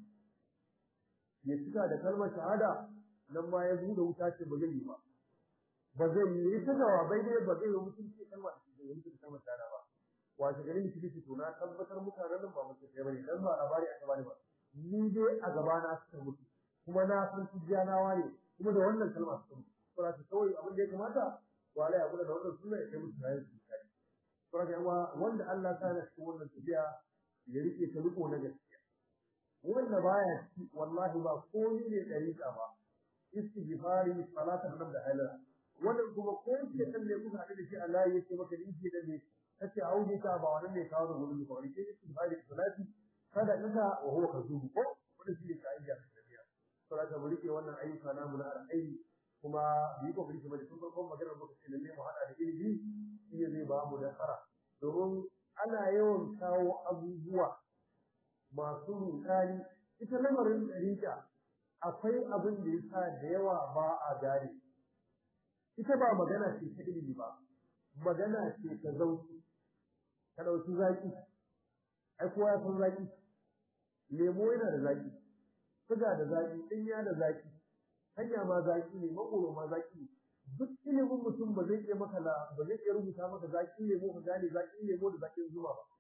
ya cika da kalmar shahada nan ma ya buɗe wuta ce ba zai yi ba ba zai yi ta jawabai dai ba zai yi mutunci kalmar da ya mutu da kalmar shahada ba wace garin da kike to na tabbatar mutanen nan ba mutu sai bane dan ba labari aka bani ba ni dai a gaba na suka mutu kuma na san tijjanawa ne kuma da wannan kalma suka mutu saboda ta kawai abin da ya kamata wala ya kula da wannan sunna ya kai musu rayu su kai saboda yawa wanda Allah ta na cikin wannan tafiya ya rike ta riko na gaskiya wanda baya ci wallahi ba komai ne dariƙa ba istighfari salatan nan da halala wannan kuma ko ce kan ne kuka haɗu da shi Allah ya ce maka dinki da ne kace auji ka ba wannan ne kawo da gurin ka wani ke istighfari salati kada kaka wa huwa kazubu ko wannan shi ne kaida da biya saboda mu rike wannan ayyuka namu na alkhairi kuma bi ko kike mai tun farkon maganar muka ce lalle mu hada da ilimi shi ne zai ba mu nasara domin ana yawan kawo abubuwa masu rudani ita lamarin dariƙa akwai abin da yasa da yawa ba a gane ita ba magana ce ta ilimi ba magana ce ta zauki ka dauki zaki ai kowa ya san zaki lemo yana da zaki suga da zaki dinya da zaki hanya ma zaki ne makoro ma zaki ne duk ilimin mutum ba zai iya maka la ba zai iya rubuta maka zaki lemo ka gane zaki lemo da zakin zuma ba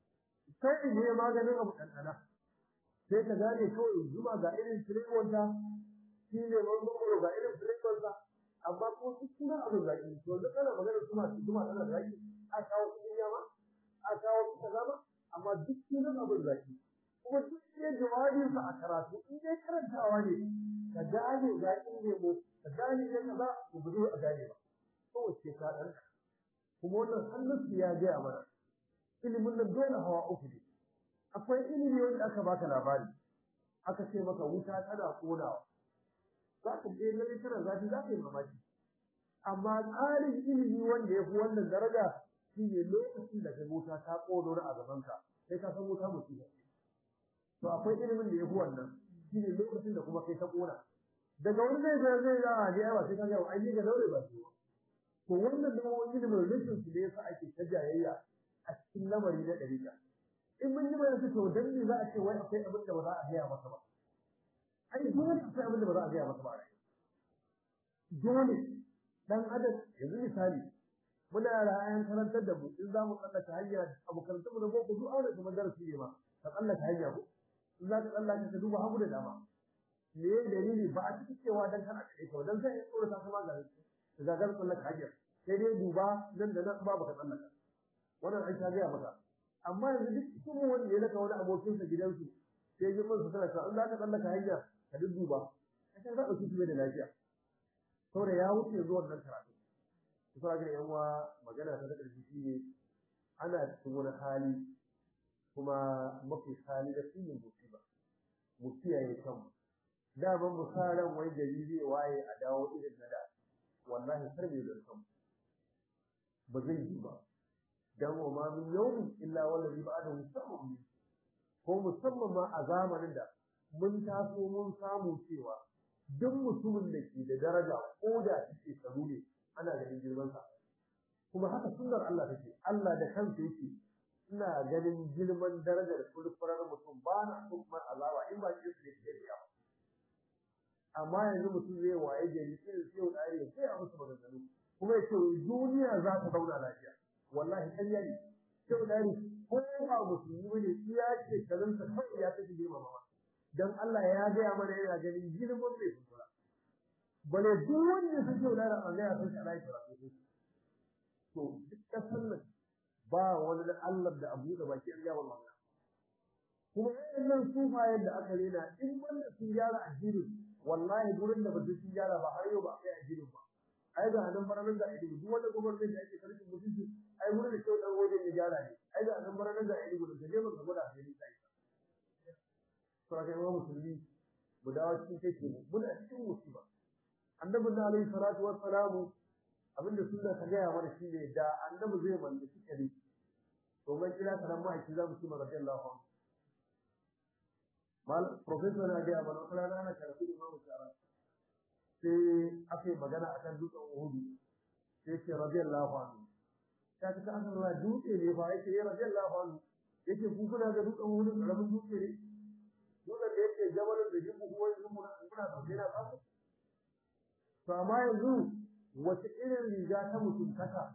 sai ne maganin abu ɗanɗana sai ka gane kawai zuma ga irin filewarta shi ne makoro ga irin filewarsa amma ko duk sunan abin zaki to da kana magana kuma kuma tana zaki a kawo cikin yama a kawo kaza ba amma duk sunan abin zaki kuma duk ne jawabin sa a karatu in dai karantawa ne ka gane zaki ne mu ka gane ne kaza ku bude a gane ba to wace ka dan kuma wannan hannun ya ga mana ilimin nan dole hawa uku ne akwai ilimi wanda aka baka labari aka ce maka wuta tana konawa za ka je lalle tana zafi za ka yi mamaki amma tsarin ilimi wanda ya fi wannan daraja shi ne lokacin da kai wuta ta ƙono a gabanka sai ka san wuta mutum to akwai ilimin da ya fi wannan shi ne lokacin da kuma kai ta ƙona daga wani zai ga zai ga a ne ba sai ka ga ai ni ga daure ba su to wannan da wani ilimin rashin su ne yasa ake ta jayayya a cikin lamari na ɗariƙa in mun yi bayani to dan me za a ce wai akwai abin da ba za a gaya masa ba ai dole akwai abin da ba za a gaya masa ba a dole dan adam yanzu misali muna ra'ayin karantar da mu in za mu tsallaka hanya abu karantar mu da boko duk aure kuma darasi ne ma ka tsallaka hanya ko in za ka tsallaka ka duba hagu da dama me ya dalili ba a cikin cewa dan kana kai ka dan sai tsoro ta kuma ga ka ga gar tsallaka hanya sai dai duba nan da nan ba ka tsallaka wannan an ta gaya maka amma yanzu duk cikin wanda ya laka wani abokinsa gidansu sai ji mun tana cewa in za ka tsallaka hanya ka dudduba ka za ka ci da lafiya saboda ya wuce zuwan nan karatu kusa ga yan uwa magana ta da ƙarfi shine ana cikin wani hali kuma mafi hali da shi ne musiba mu kiyaye kanmu daman mu sa ran wai gari zai waye a dawo irin na da wallahi kar bai zan kanmu ba zai yi ba dan wa ma min yawmin illa wallazi ba'dahu sabun ko musamman ma a zamanin da mun taso mun samu cewa duk mutumin da ke da daraja ko da take shekaru ne ana ganin girmansa kuma haka sunnar Allah take Allah da kansa yake ina ganin girman darajar furfurar mutum ba na so kuma azaba in ba ke su ne ke amma yanzu mutum zai waye gari sai sai ya dare sai a musu maganganu kuma ya ce duniya za ta zauna lafiya wallahi ƙarya ne sai dare ko ba musulmi ne iya ce kazan sa kawai ya tafi girma mama dan Allah ya gaya mana yana ganin girman mai furfura bale duk wanda su ce da Allah ya san shi alai karatu to duk kasan nan ba wani da Allah da abu da baki an gaba magana kuma wannan sufayen da aka rena in wanda sun gyara addini wallahi gurin da bada sun gyara ba har yau ba kai addinin ba ai ga nan baranan da addini duk wanda gwamnati da ake karfin mutunci ai gurin da kyau dan wajen ya gyara ne ai ga nan baranan da addini gurin da je mun gwada addini sai to ga mu musulmi mu dawo cikin take mu muna cikin musiba annabi na alaihi salatu wassalamu abinda sunna ta gaya mana shine da annabi zai mallaki kare to mai kira karan ma'aiki za mu ci ma radiyallahu anhu mal professor na gaya mana wata rana ana karatu da imamu shara sai aka yi magana akan dutsen uhudu sai ce radiyallahu anhu ta ta an ruwa dutse ne ba yake ya radiyallahu anhu yake ku kuna ga dutsen uhudu karamin dutse ne dutsen da yake jabalin da jibu kuma yanzu muna muna sauke na samu to amma yanzu wace irin riga ta mutuntaka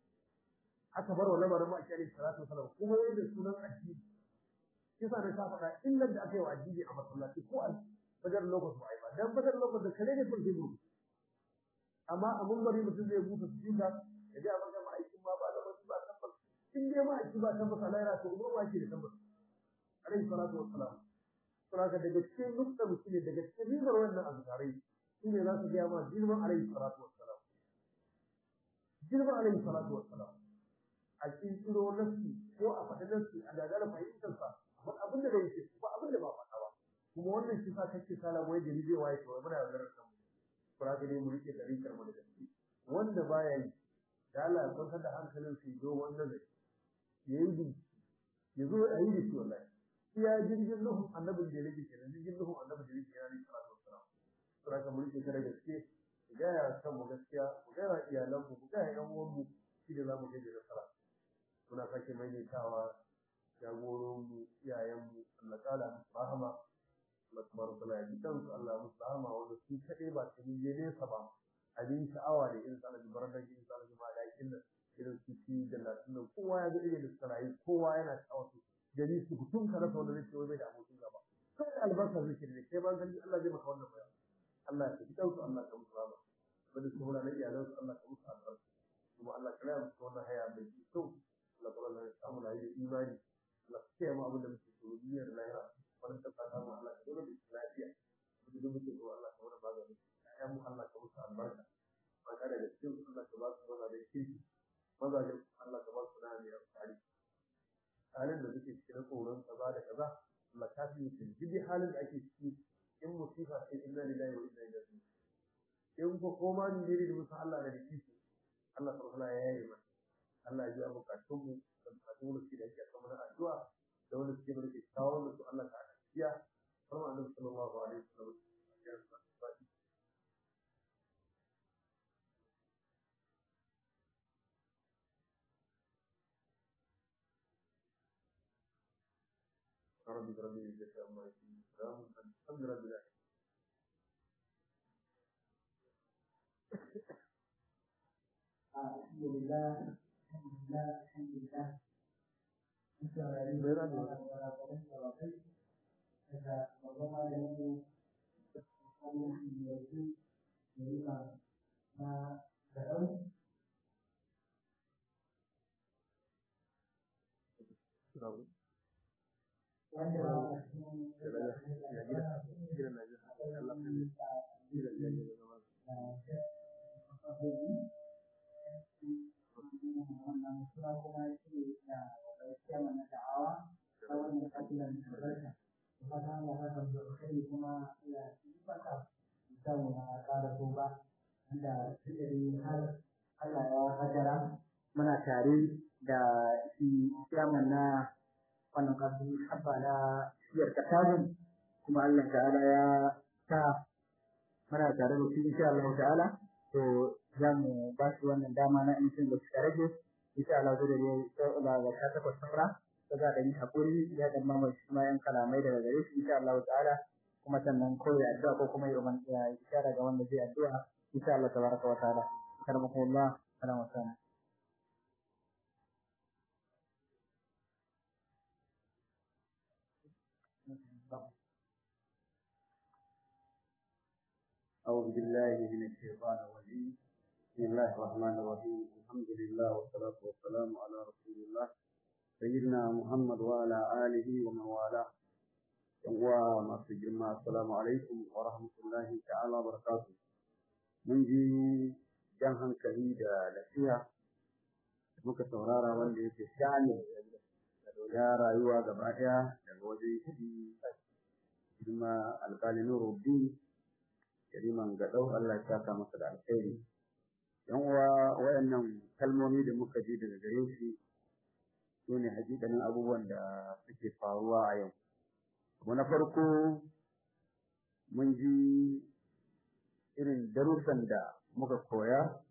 aka bar wa lamarin ma ake salatu wasalam kuma yadda sunan addini kisa da ta faɗa illar da aka yi wa addini a masallaci ko a badar lokacin ba a yi ba dan badar lokacin da kare ne sun hibu amma a mumbari mutum zai buta su jinda ya ji a maka ma'aikin ma ba da wasu ba tabbas in dai ma'aiki ba tabbas a laira to kuma ba shi da tabbas alaihi salatu wassalam saboda daga cikin nukta mutum ne daga cikin ribar wannan azkarai shine za su gaya ma girman alaihi salatu wassalam girman alaihi salatu wassalam a kirkiro nafsi ko a faɗi nafsi a gagara fahimtarsa ba abin da bai ce ba abin da ba faɗa ba kuma wannan shi sa kake sala wai gari zai waye to muna da garin mu fara ga mu rike tarikar mu da gaske wanda baya yi da Allah ya kwantar da hankalin su do wannan da yayi bi yazo a yi da shi wallahi iya jirgin nuhu annabin da yake kenan jirgin nuhu annabin da yake yana ne sallallahu alaihi wasallam fara ga mu rike da gaske ga ya san mu gaskiya mu ga iyalan mu mu ga yan uwan mu shi da zamu ga da nasara muna sake maimaitawa jagororinmu iyayenmu Allah kala musu rahama Allah tabaraka ta'ala ya bidan su Allah musu rahama wanda su kaɗai ba su je nesa ba abin sha'awa da irin sanar jibarar da irin sanar jima'a da yakin nan irin su ci da latin nan kowa ya ga irin da suka rayu kowa yana sha'awa su gari su hutun ka rasa wanda zai ce wai bai da abokin gaba kai albarka zai ce kai ma gani Allah zai maka wannan bayan Allah ya bidan su Allah ka musu rahama wanda su hura na iyalansu Allah ka musu albarka kuma Allah ka raya musu wannan haya mai kyau Allah kuma ya samu na yi imani Allah ka kiyaye mu abin da muke so duniyar lahira wannan ta fata mu Allah ka dole da lafiya duk da muke so Allah ka wani magani ayyan mu Allah ka musu albarka maka da cikin Allah ka ba su maza da kirki mazajen Allah ka ba su na mai amfani halin da suke cikin tsoron kaza da kaza Allah ka fi mutum duk halin da ake ciki in musifa sai inna lillahi wa inna ilaihi raji'un in ko koma ni ne da musu Allah da kirki Allah subhanahu ya yi mana Allah ya biya bukatun mu da bukatun mu da yake kamar addu'a da wanda suke mana kawo da su Allah ta biya kuma Annabi sallallahu alaihi wasallam ya faɗi ربي ربي جزاك الله خير سلام الحمد لله الحمد لله الحمد لله الحمد لله wannan suna kuma shi da gaskiya mana da'awa ta wannan kafilan albarka kuma ta hanyar haka da kai kuma ya yi baka samu na ƙara so ba wanda suka yi har Allah ya hajara muna tare da shi chairman na wannan kafin habba na siyar kasabin kuma Allah ta'ala ya sa muna tare da shi insha Allah ta'ala to za mu ba shi wannan dama na in sun da suka rage insha Allah zai da da da ta takwas saura to za da yi hakuri ya da mama shi ma yan kalamai daga gare shi insha Allah ta'ala kuma sannan ko ya addu'a ko kuma ya man ya ishara ga wanda zai addu'a insha Allah tabaraka wa ta'ala karamakumullah salamu alaikum أعوذ بالله من الشيطان الرجيم بسم الله الرحمن الرحيم الحمد لله والصلاة والسلام على رسول الله سيدنا محمد وعلى آله ومن والاه وما سجلنا السلام عليكم ورحمة الله تعالى وبركاته من جي جنها كهيدة لفيها muka saurara wanda yake shani ya rayuwa gaba ɗaya daga wajen shi kuma alƙalin rubi kariman gaɗau Allah ya saka masa da alkhairi yan uwa wayannan kalmomi da muka ji daga gare shi sune hakikanin abubuwan da suke faruwa a yau abu na farko mun ji irin darussan da muka koya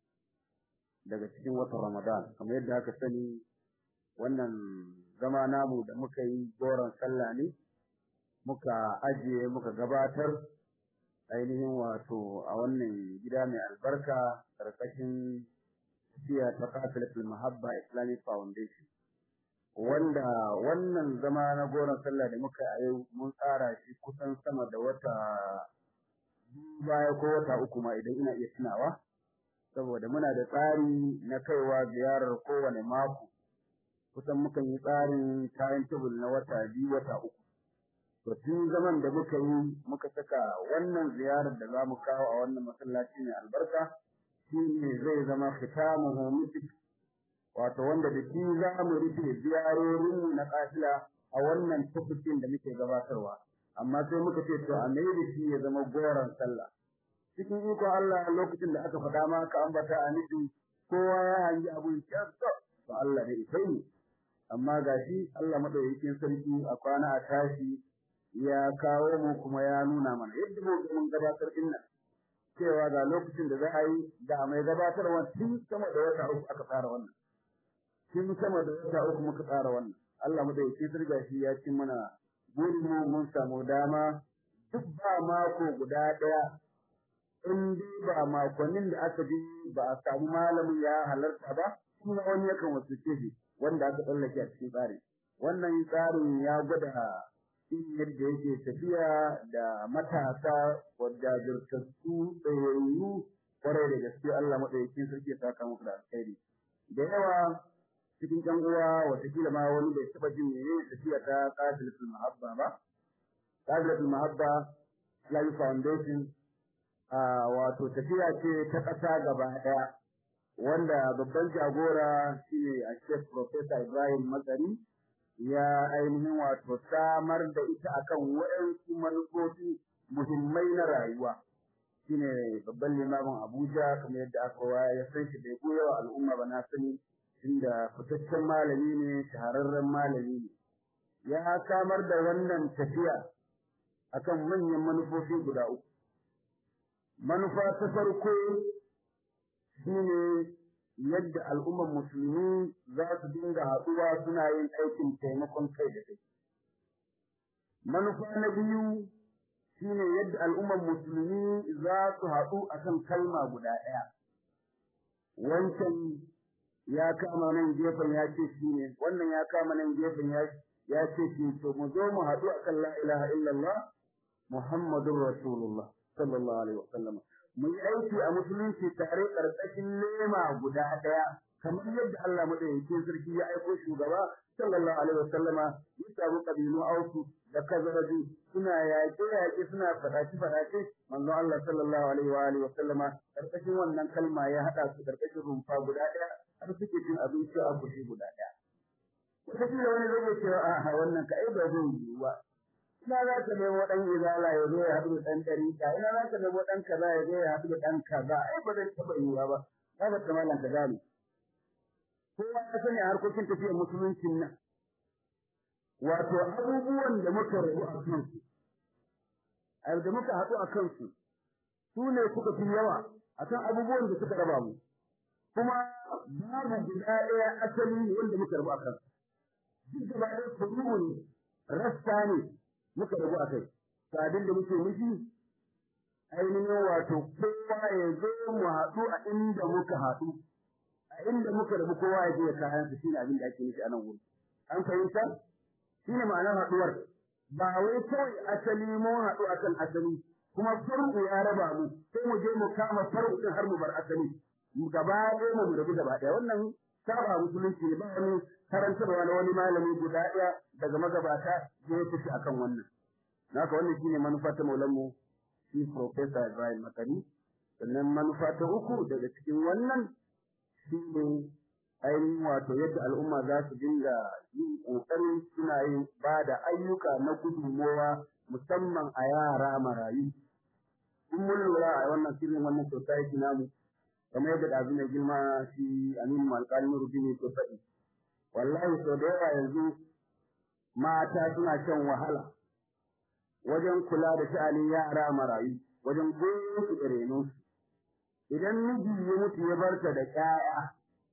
daga cikin watan Ramadan kamar yadda aka sani wannan zama namu da muka yi goron sallah ne muka ajiye muka gabatar ainihin wato a wannan gida mai albarka karkashin tafiya ta kafilatul mahabba islamic foundation wanda wannan zama na goron sallah da muka a yau mun tsara shi kusan sama da wata baya ko wata uku ma idan ina iya tunawa saboda muna da tsari na kaiwa ziyarar kowane mako kusan mukan yi tsarin time table na wata biyu wata uku to tun zaman da muka yi muka saka wannan ziyarar da za mu kawo a wannan masallaci mai albarka shi ne zai zama khitamuhu misik wato wanda da shi za mu rufe ziyarorinmu na kafila a wannan tafikin da muke gabatarwa amma sai muka ce to a mai da shi ya zama goron sallah cikin iko Allah lokacin da aka faɗa ma ka ambata a nufi kowa ya hangi abun kyau to Allah ne sai amma gashi Allah madaukakin sarki a kwana a tashi ya kawo mu kuma ya nuna mana yadda mu mun gabatar din nan cewa ga lokacin da za a yi da mai gabatarwa tun sama da wata uku aka tsara wannan tun sama da wata uku muka tsara wannan Allah madaukakin sarki gashi ya ci mana burin mu mun samu dama duk ba mako guda daya in dai ba makonnin da aka ji ba a samu malamin ya halarta ba kuma wani yakan wasu shi wanda aka tsallake a cikin tsari wannan tsarin ya gwada in yadda yake tafiya da matasa wadda jirtattu tsayayyu kwarai da gaske Allah maɗaukakin sarki ya saka muku da alkhairi da yawa cikin ƴan uwa watakila ma wani bai taɓa jin menene tafiya ta qadilatul mahabba ba qadilatul mahabba Islamic Foundation wato tafiya ce ta ƙasa gaba ɗaya wanda babban jagora shine a Sheikh Professor Ibrahim Matsari ya ainihin wato samar da ita akan waɗansu manufofi muhimmai na rayuwa shine babban limamin Abuja kamar yadda aka wa ya san shi bai goya wa al'umma ba na sani inda fitaccen malami ne shahararren malami ne ya samar da wannan tafiya akan manyan manufofi guda uku manufa ta farko shine yadda al'ummar musulmi za su dinga haɗuwa suna yin aikin taimakon kai da kai. Manufa na biyu shine yadda al'ummar musulmi za su haɗu a kan kalma guda ɗaya. Wancan ya kama nan gefen ya ce shi ne, wannan ya kama nan gefen ya ce shi to mu zo mu haɗu a kan la ilaha illallah Muhammadun Rasulullah sallallahu alaihi wa sallam. mu yi aiki a musulunci tare ƙarƙashin lema guda ɗaya kamar yadda Allah madaukakin sarki ya aiko shugaba sallallahu alaihi wasallama ya samu kabilu ausu da kazaraji suna yaƙe yaƙe suna faɗaci faɗaci manzo Allah sallallahu alaihi wa alihi wasallama ƙarƙashin wannan kalma ya haɗa su ƙarƙashin rumfa guda ɗaya har suke cin abinci a kushi guda ɗaya wataƙila wani zai iya cewa a wannan ka ai ba zai yi ba ina za ka nemo ɗan izala ya zo ya haɗu da ɗan ɗariƙa ina za ka nemo ɗan kaza ya zo ya haɗu da ɗan kaza ai ba zai taɓa yiwuwa ba ba ba ta malam ka gane kowa ya sani a harkokin tafiyar musuluncin nan wato abubuwan da muka rabu a kansu da muka haɗu a kansu su ne suka fi yawa akan abubuwan da suka raba mu kuma babu guda ɗaya asali wanda muka rabu a kansu duk gaba ɗaya kurumu ne rasta ne muka rabu a kai sabin da muke nufi ainihin wato kowa ya zo mu haɗu a inda muka haɗu a inda muka rabu kowa ya je ya kayan su shine abin da ake nufi a nan wuri an fahimta shine ma'anar haɗuwar ba wai kawai asali mun haɗu akan asali kuma farko ya raba mu sai mu je mu kama farko din har mu bar asali mu gaba ɗaya mu rabu gaba ɗaya wannan saba musulunci ne ba wani karantarwa na wani malami guda ɗaya daga magabata da ya tafi akan wannan naka wannan shine manufa ta maulanmu shi professor Ibrahim Makari sannan manufa ta uku daga cikin wannan shine ainihin wato yadda al'umma za su dinga yin ƙoƙarin suna yin ba da ayyuka na gudunmowa musamman a yara marayu. In mun lura a wannan filin wannan society namu, kamar yadda ɗazu mai girma shi Aminu Alƙalin Rubini ke faɗi. Wallahi sau da yawa yanzu mata suna shan wahala wajen kula da sha'anin yara marayu, wajen goyon su da renonsu. Idan miji ya mutu ya barta da ƴaƴa,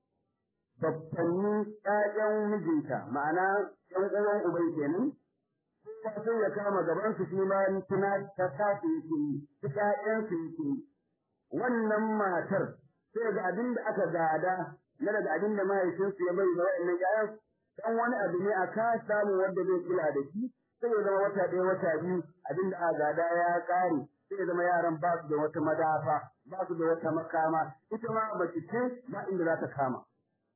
babbanni ƴaƴan mijinta ma'ana ƴan uwan uban kenan kowa sai ya kama gaban su shi ma tuna ta kafe yake yi ta ƴaƴan su yake yi wannan matar sai ga abin da aka gada na daga abin da mahaifinsu ya bai da wa'annan ƴaƴan dan wani abu ne a ka samu wanda zai kula da shi sai ya zama wata ɗaya wata biyu abin da aka gada ya ƙare sai ya zama yaran ba su da wata madafa ba su da wata makama ita ma mace ce ba inda za ta kama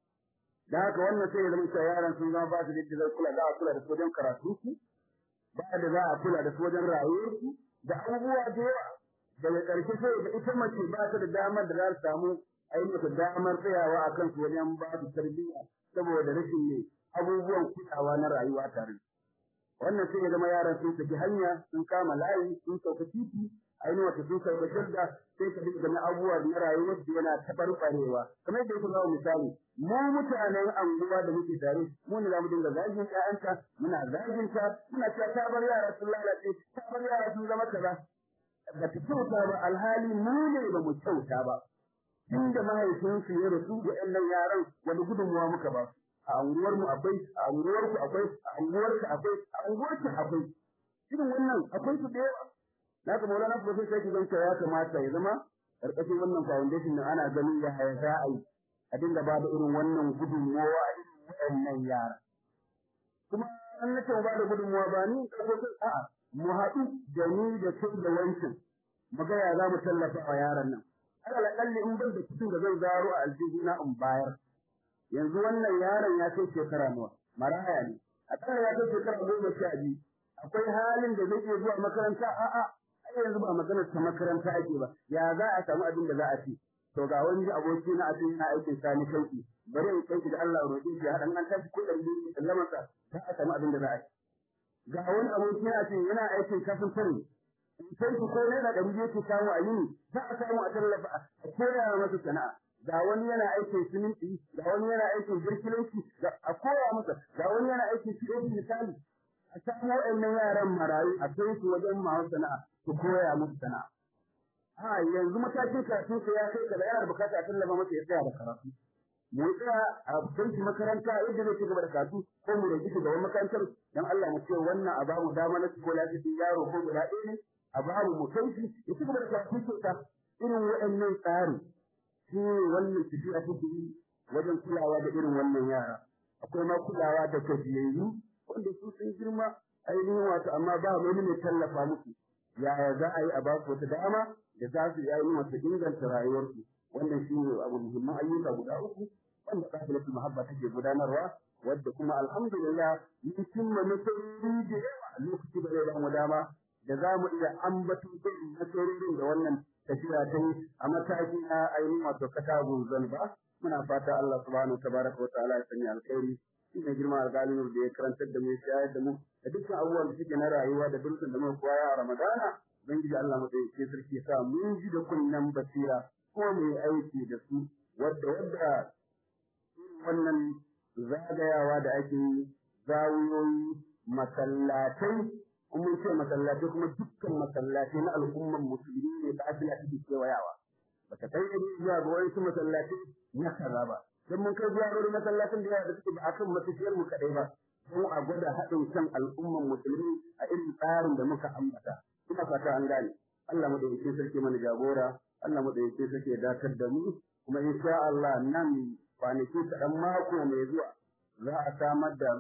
da haka wannan sai ya zama cewa yaran sun zama ba su da zai kula za a kula da su wajen karatu su ba da za a kula da su wajen rayuwar su da abubuwa da yawa daga ƙarshe sai da ita mace ba ta da damar da za ta samu ainihin damar tsayawa a kan su wajen ba su tarbiyya saboda rashin ne abubuwan kulawa na rayuwa tare wannan sai ya zama yaran sun saki hanya sun kama layi sun sauka titi ainihin wata sun sauka shirga sai ka dinga na abubuwa na rayuwar da yana taɓarɓarewa kamar yadda yake zama misali mu mutanen anguwa da muke tare mu ne zamu dinga zagin ƴaƴanta muna zagin ta muna cewa ta bar yara sun lalace ta bar yara sun zama kaza ba ta kyauta ba alhali mu ne ba mu kyauta ba inda mahaifinsu ya rasu ga ƴan yaran wani gudunmuwa muka ba a anguwar mu akwai a anguwar ku akwai a anguwar ka akwai a anguwar ka akwai irin wannan akwai su da yawa na ga maulana professor sai ki zanta ya kamata ya zama karkashin wannan foundation din ana ganin ya haya za a yi a dinga ba da irin wannan gudunmawa a irin waɗannan yara kuma an nace ba da gudunmawa ba ni ko a'a mu haɗu da ni da kai da wancan mu ga ya za mu tallafa wa yaran nan alal akalli in ban da cikin da zan zaro a aljihuna in bayar yanzu wannan yaron ya kai shekara nawa maraya ne akalla ya kai shekara goma sha biyu akwai halin da zai iya zuwa makaranta a'a ai yanzu ba maganar ta makaranta ake ba ya za a samu abin da za a ci to ga wani aboki na asiri na aikin sani shauki bari in kai da Allah roƙi shi hadan an tafi ko dan biyu sallama sa za a samu abin da za a ci ga wani aboki na asiri yana aikin kafin tare in kai ku ko ne da dan biyu ke samu a yini za a samu a tallafa a koya masa sana'a ga wani yana aikin siminti ga wani yana aikin birkilanci a koya masa ga wani yana aikin fiye misali a samu waɗannan yaran marayu a kai su wajen masu sana'a su koya musu sana'a a yanzu matakin karatun sa ya kai kaza yana bukata a tallafa masa ya tsaya da karatu mu tsaya a kai shi makaranta yadda zai ci gaba da karatu ko mu rage shi gaban makarantar dan Allah mu ce wannan a bamu dama na ko lafiyar yaro ko guda ɗaya ne a bamu mu kai shi ya ci gaba da karatu kyauta irin waɗannan tsari shi wannan tafiya take yi wajen kulawa da irin wannan yara akwai ma kulawa da gajiyayyu wanda su sun girma ainihin wato amma ba wani mai tallafa musu yaya za a yi a ba su wata dama da za su yi ainihin wato inganta rayuwarsu wannan shi ne abu muhimman ayyuka guda uku wanda kafilatul muhabba take gudanarwa wadda kuma alhamdulillah mun cimma nasarori da yawa lokaci da zai ba mu dama da za mu iya ambaton irin nasarorin da wannan tafiya ta yi a mataki na ainihin wato katagun zanba muna fata Allah subhanahu wa tabaraka wa ta'ala ya sanya alkhairi shi ne girma alƙalin da ya karantar da mu ya shayar da mu da dukkan abubuwan da suke na rayuwa da dukkan da muka koya a Ramadana ubangiji Allah madaukakin sarki ya sa mun ji da kunnen basira ko mai aiki da su wadda wadda wannan zagayawa da ake yi zawiyoyi masallatai mun ce masallatai kuma dukkan masallatai na al'umman musulmi ne da abin da ake kewayawa ba ta kai yadda zuwa ga wani masallatai na kaza ba don mun kai zuwa wani masallacin da yawa da suke ba a kan matafiyar mu kaɗai ba don a gwada haɗin kan al'umman musulmi a irin tsarin da muka ambata ina fata an gane Allah madaukakin sarki mana jagora Allah madaukakin sarki ya dakar da mu kuma insha Allah nan kwanaki kaɗan mako mai zuwa za a samar da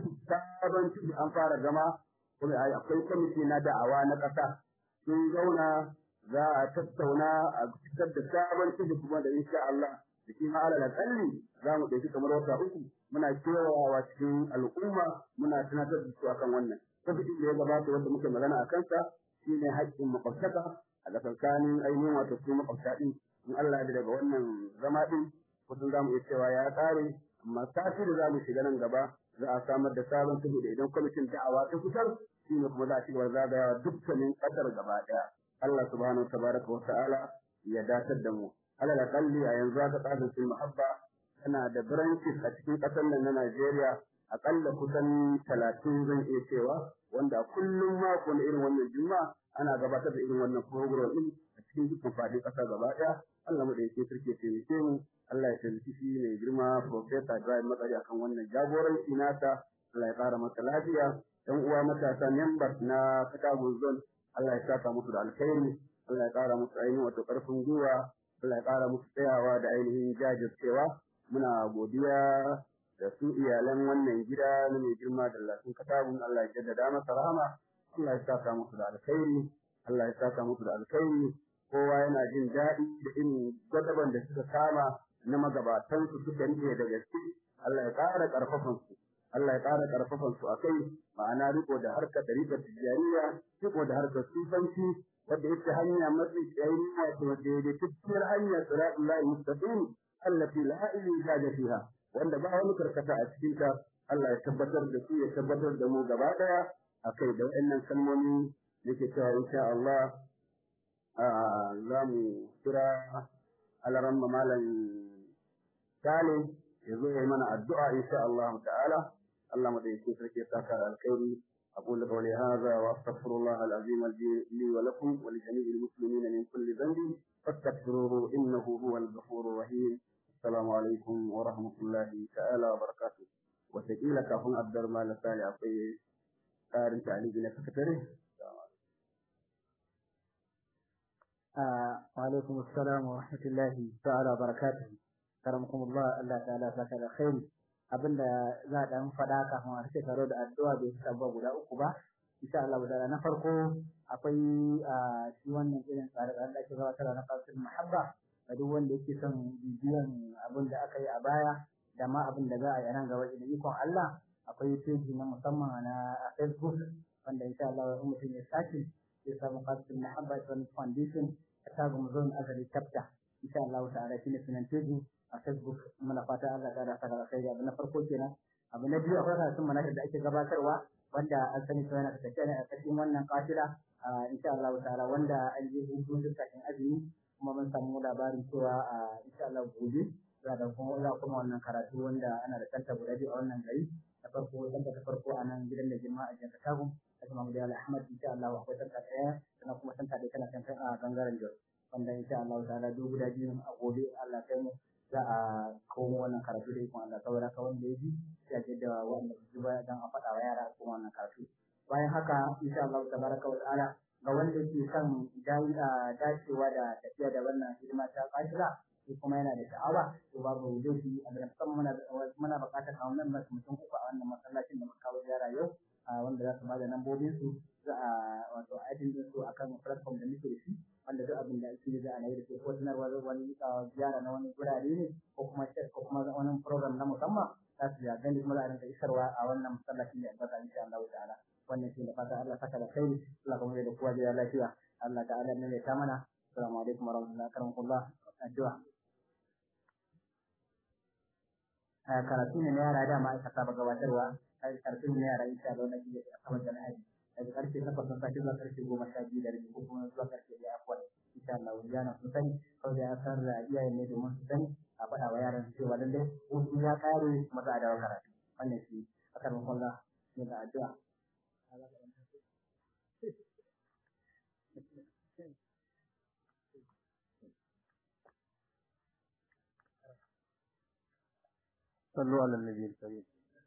sabon ciki an fara gama kuma akwai kwamiti na da'awa na ƙasa sun zauna za a tattauna a fitar da sabon ciki kuma da insha Allah da shi ma alal akalli za mu ɗauki kamar wata uku muna kewayawa cikin al'umma muna tunatar da su akan wannan kwamitin da ya gabata wanda muke magana a kansa shine haƙƙin makwabtaka a tsakanin ainihin wato su makwabta ɗin in Allah ya daga wannan zama ɗin kusan za mu iya cewa ya ƙare amma sati da za mu shiga nan gaba za a samar da sabon saboda idan kwamitin da'awa ta fitar shi ne kuma za a ci gaba zagayawa dukkanin ƙasar gaba ɗaya Allah subhanahu wa tabaraka wa ta'ala ya datar da mu alal aqalli a yanzu aka tsarin sul muhabba tana da branches a cikin ƙasar nan na Najeriya aƙalla kusan talatin zan iya cewa wanda kullum mako na irin wannan juma'a ana gabatar da irin wannan program din a cikin dukkan faɗin ƙasa gaba ɗaya Allah mu da yake sarki taimake mu Allah ya taimaki shi ne girma Professor Ibrahim Matsari akan wannan jagoranci nasa Allah ya ƙara masa lafiya ɗan uwa matasa members na Katagun Zone Allah ya saka musu da alkhairi Allah ya ƙara musu ainihin wato ƙarfin gwiwa Allah ya ƙara musu tsayawa da ainihin jajircewa muna godiya da su iyalan wannan gida na mai girma da lafin Katagun Allah ya jaddada masa rahama Allah ya saka musu da alkhairi Allah ya saka musu da alkhairi kowa yana jin daɗi da irin gwadaban da suka kama na magabatansu suka rike da gaske Allah ya ƙara ƙarfafan su Allah ya ƙara ƙarfafan su akai ma'ana riko da harkar ɗariƙar tijjaniya riko da harkar sufanci wadda yake hanya mafi tsayi wato daidaitacciyar hanya siratul lahi mustaqim allati la ilaha fiha wanda ba wani karkata a cikin ta Allah ya tabbatar da su ya tabbatar da mu gaba daya akai da waɗannan kalmomi yake cewa insha Allah za mu kira alaran malam Sale ya zo ya yi mana addu'a insha Allah ta'ala Allah mu da yake sarki saka alkhairi أقول قولي هذا وأستغفر الله العظيم لي ولكم ولجميع المسلمين من كل ذنب فاستغفروه إنه هو الغفور الرحيم السلام عليكم ورحمة الله تعالى وبركاته وتقيل كافون عبد الرحمن الثاني أقول قارن تعليق لسكتره وعليكم السلام ورحمة الله تعالى وبركاته كرمكم الله الله تعالى فكر خير abinda za a dan faɗa kafin a rike taro da addu'a bai fi sabuwa guda uku ba insha Allah da na farko akwai shi wannan irin tsare-tsaren da ake gabatarwa na fasil muhabba ga duk wanda yake son bibiyan abin da aka yi a baya da ma abin da za a yi nan gaba da ikon Allah akwai peji na musamman na Facebook wanda insha Allah in mutum ya sake zai samu fasil muhabba Islamic Foundation a tagun zone azali chapter insha Allah ta'ala shine sunan peji a Facebook muna fata Allah ta rasa da kai abu na farko kenan abu na biyu akwai karatun manhajar da ake gabatarwa wanda an sani cewa yana tafiya ne a cikin wannan kafila insha Allah ta'ala wanda an yi hutun duk kafin azumi kuma mun samu labarin cewa insha Allah gobe za da kuma za kuma wannan karatu wanda ana da kanta guda biyu a wannan gari na farko kanta ta farko a nan gidan da jama'a a jihar Katagun da kuma Muhammad Ahmad insha Allah akwai kanta ɗaya sannan kuma kanta da kana kanta a gangaren Jos wanda insha Allah ta'ala duk guda biyu a gobe Allah kai mu za a komo wannan karatu da ikon Allah saboda ka wanda ya ji ya ce da wanda su ba dan a faɗa wa yara kuma wannan karatu bayan haka insha Allah tabaraka wa ta'ala ga wanda ke son dacewa da tafiya da wannan hidima ta kashira shi kuma yana da sha'awa to babu laifi a da musamman muna muna buƙatar a wannan mutum uku a wannan masallacin da muka kawo ziyara yau wanda za su ba da lambobin su za a wato aikin su akan platform da muke da shi wanda duk abin da ake za a yi da ke ko sanarwa wani ziyara na wani gurare ne ko kuma ko kuma wani program na musamman za su ya gani kuma za a rinka isarwa a wannan masallacin da albarka insha Allah ta'ala wannan shi da fata Allah saka da kai Allah kuma da kowa da lafiya Allah ta'ala ne ta mana assalamu alaikum warahmatullahi wabarakatuh addu'a karatu ne na yara dama aka saba gabatarwa karatu ne na yara insha Allah nake a kamar da na daga karfe takwas na safe zuwa karfe goma sha biyu da rabi ko kuma zuwa karfe ɗaya afuwan insha Allah wani yana sun sani kawai da ya san da iyayen ne domin su sani a faɗa wa yaran cewa lallai hutu ya ƙare kuma za a dawo karatu wannan shi akan makwalla ne da addu'a صلوا على النبي الكريم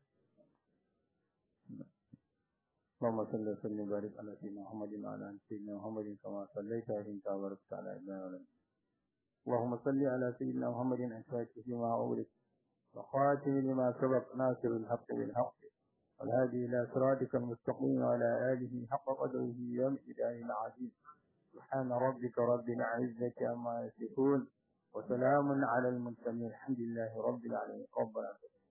اللهم صل وسلم وبارك على سيدنا محمد وعلى ال سيدنا محمد كما صليت وسلمت وباركت على ابراهيم اللهم صل على سيدنا محمد الفاتح لما أغلق وخاتم لما سبق ناصر الحق بالحق والهادي إلى صراطك المستقيم وعلى آله حق قدره يوم إله العزيز سبحان ربك رب العزة عما يصفون وسلام على المرسلين الحمد لله رب العالمين ربنا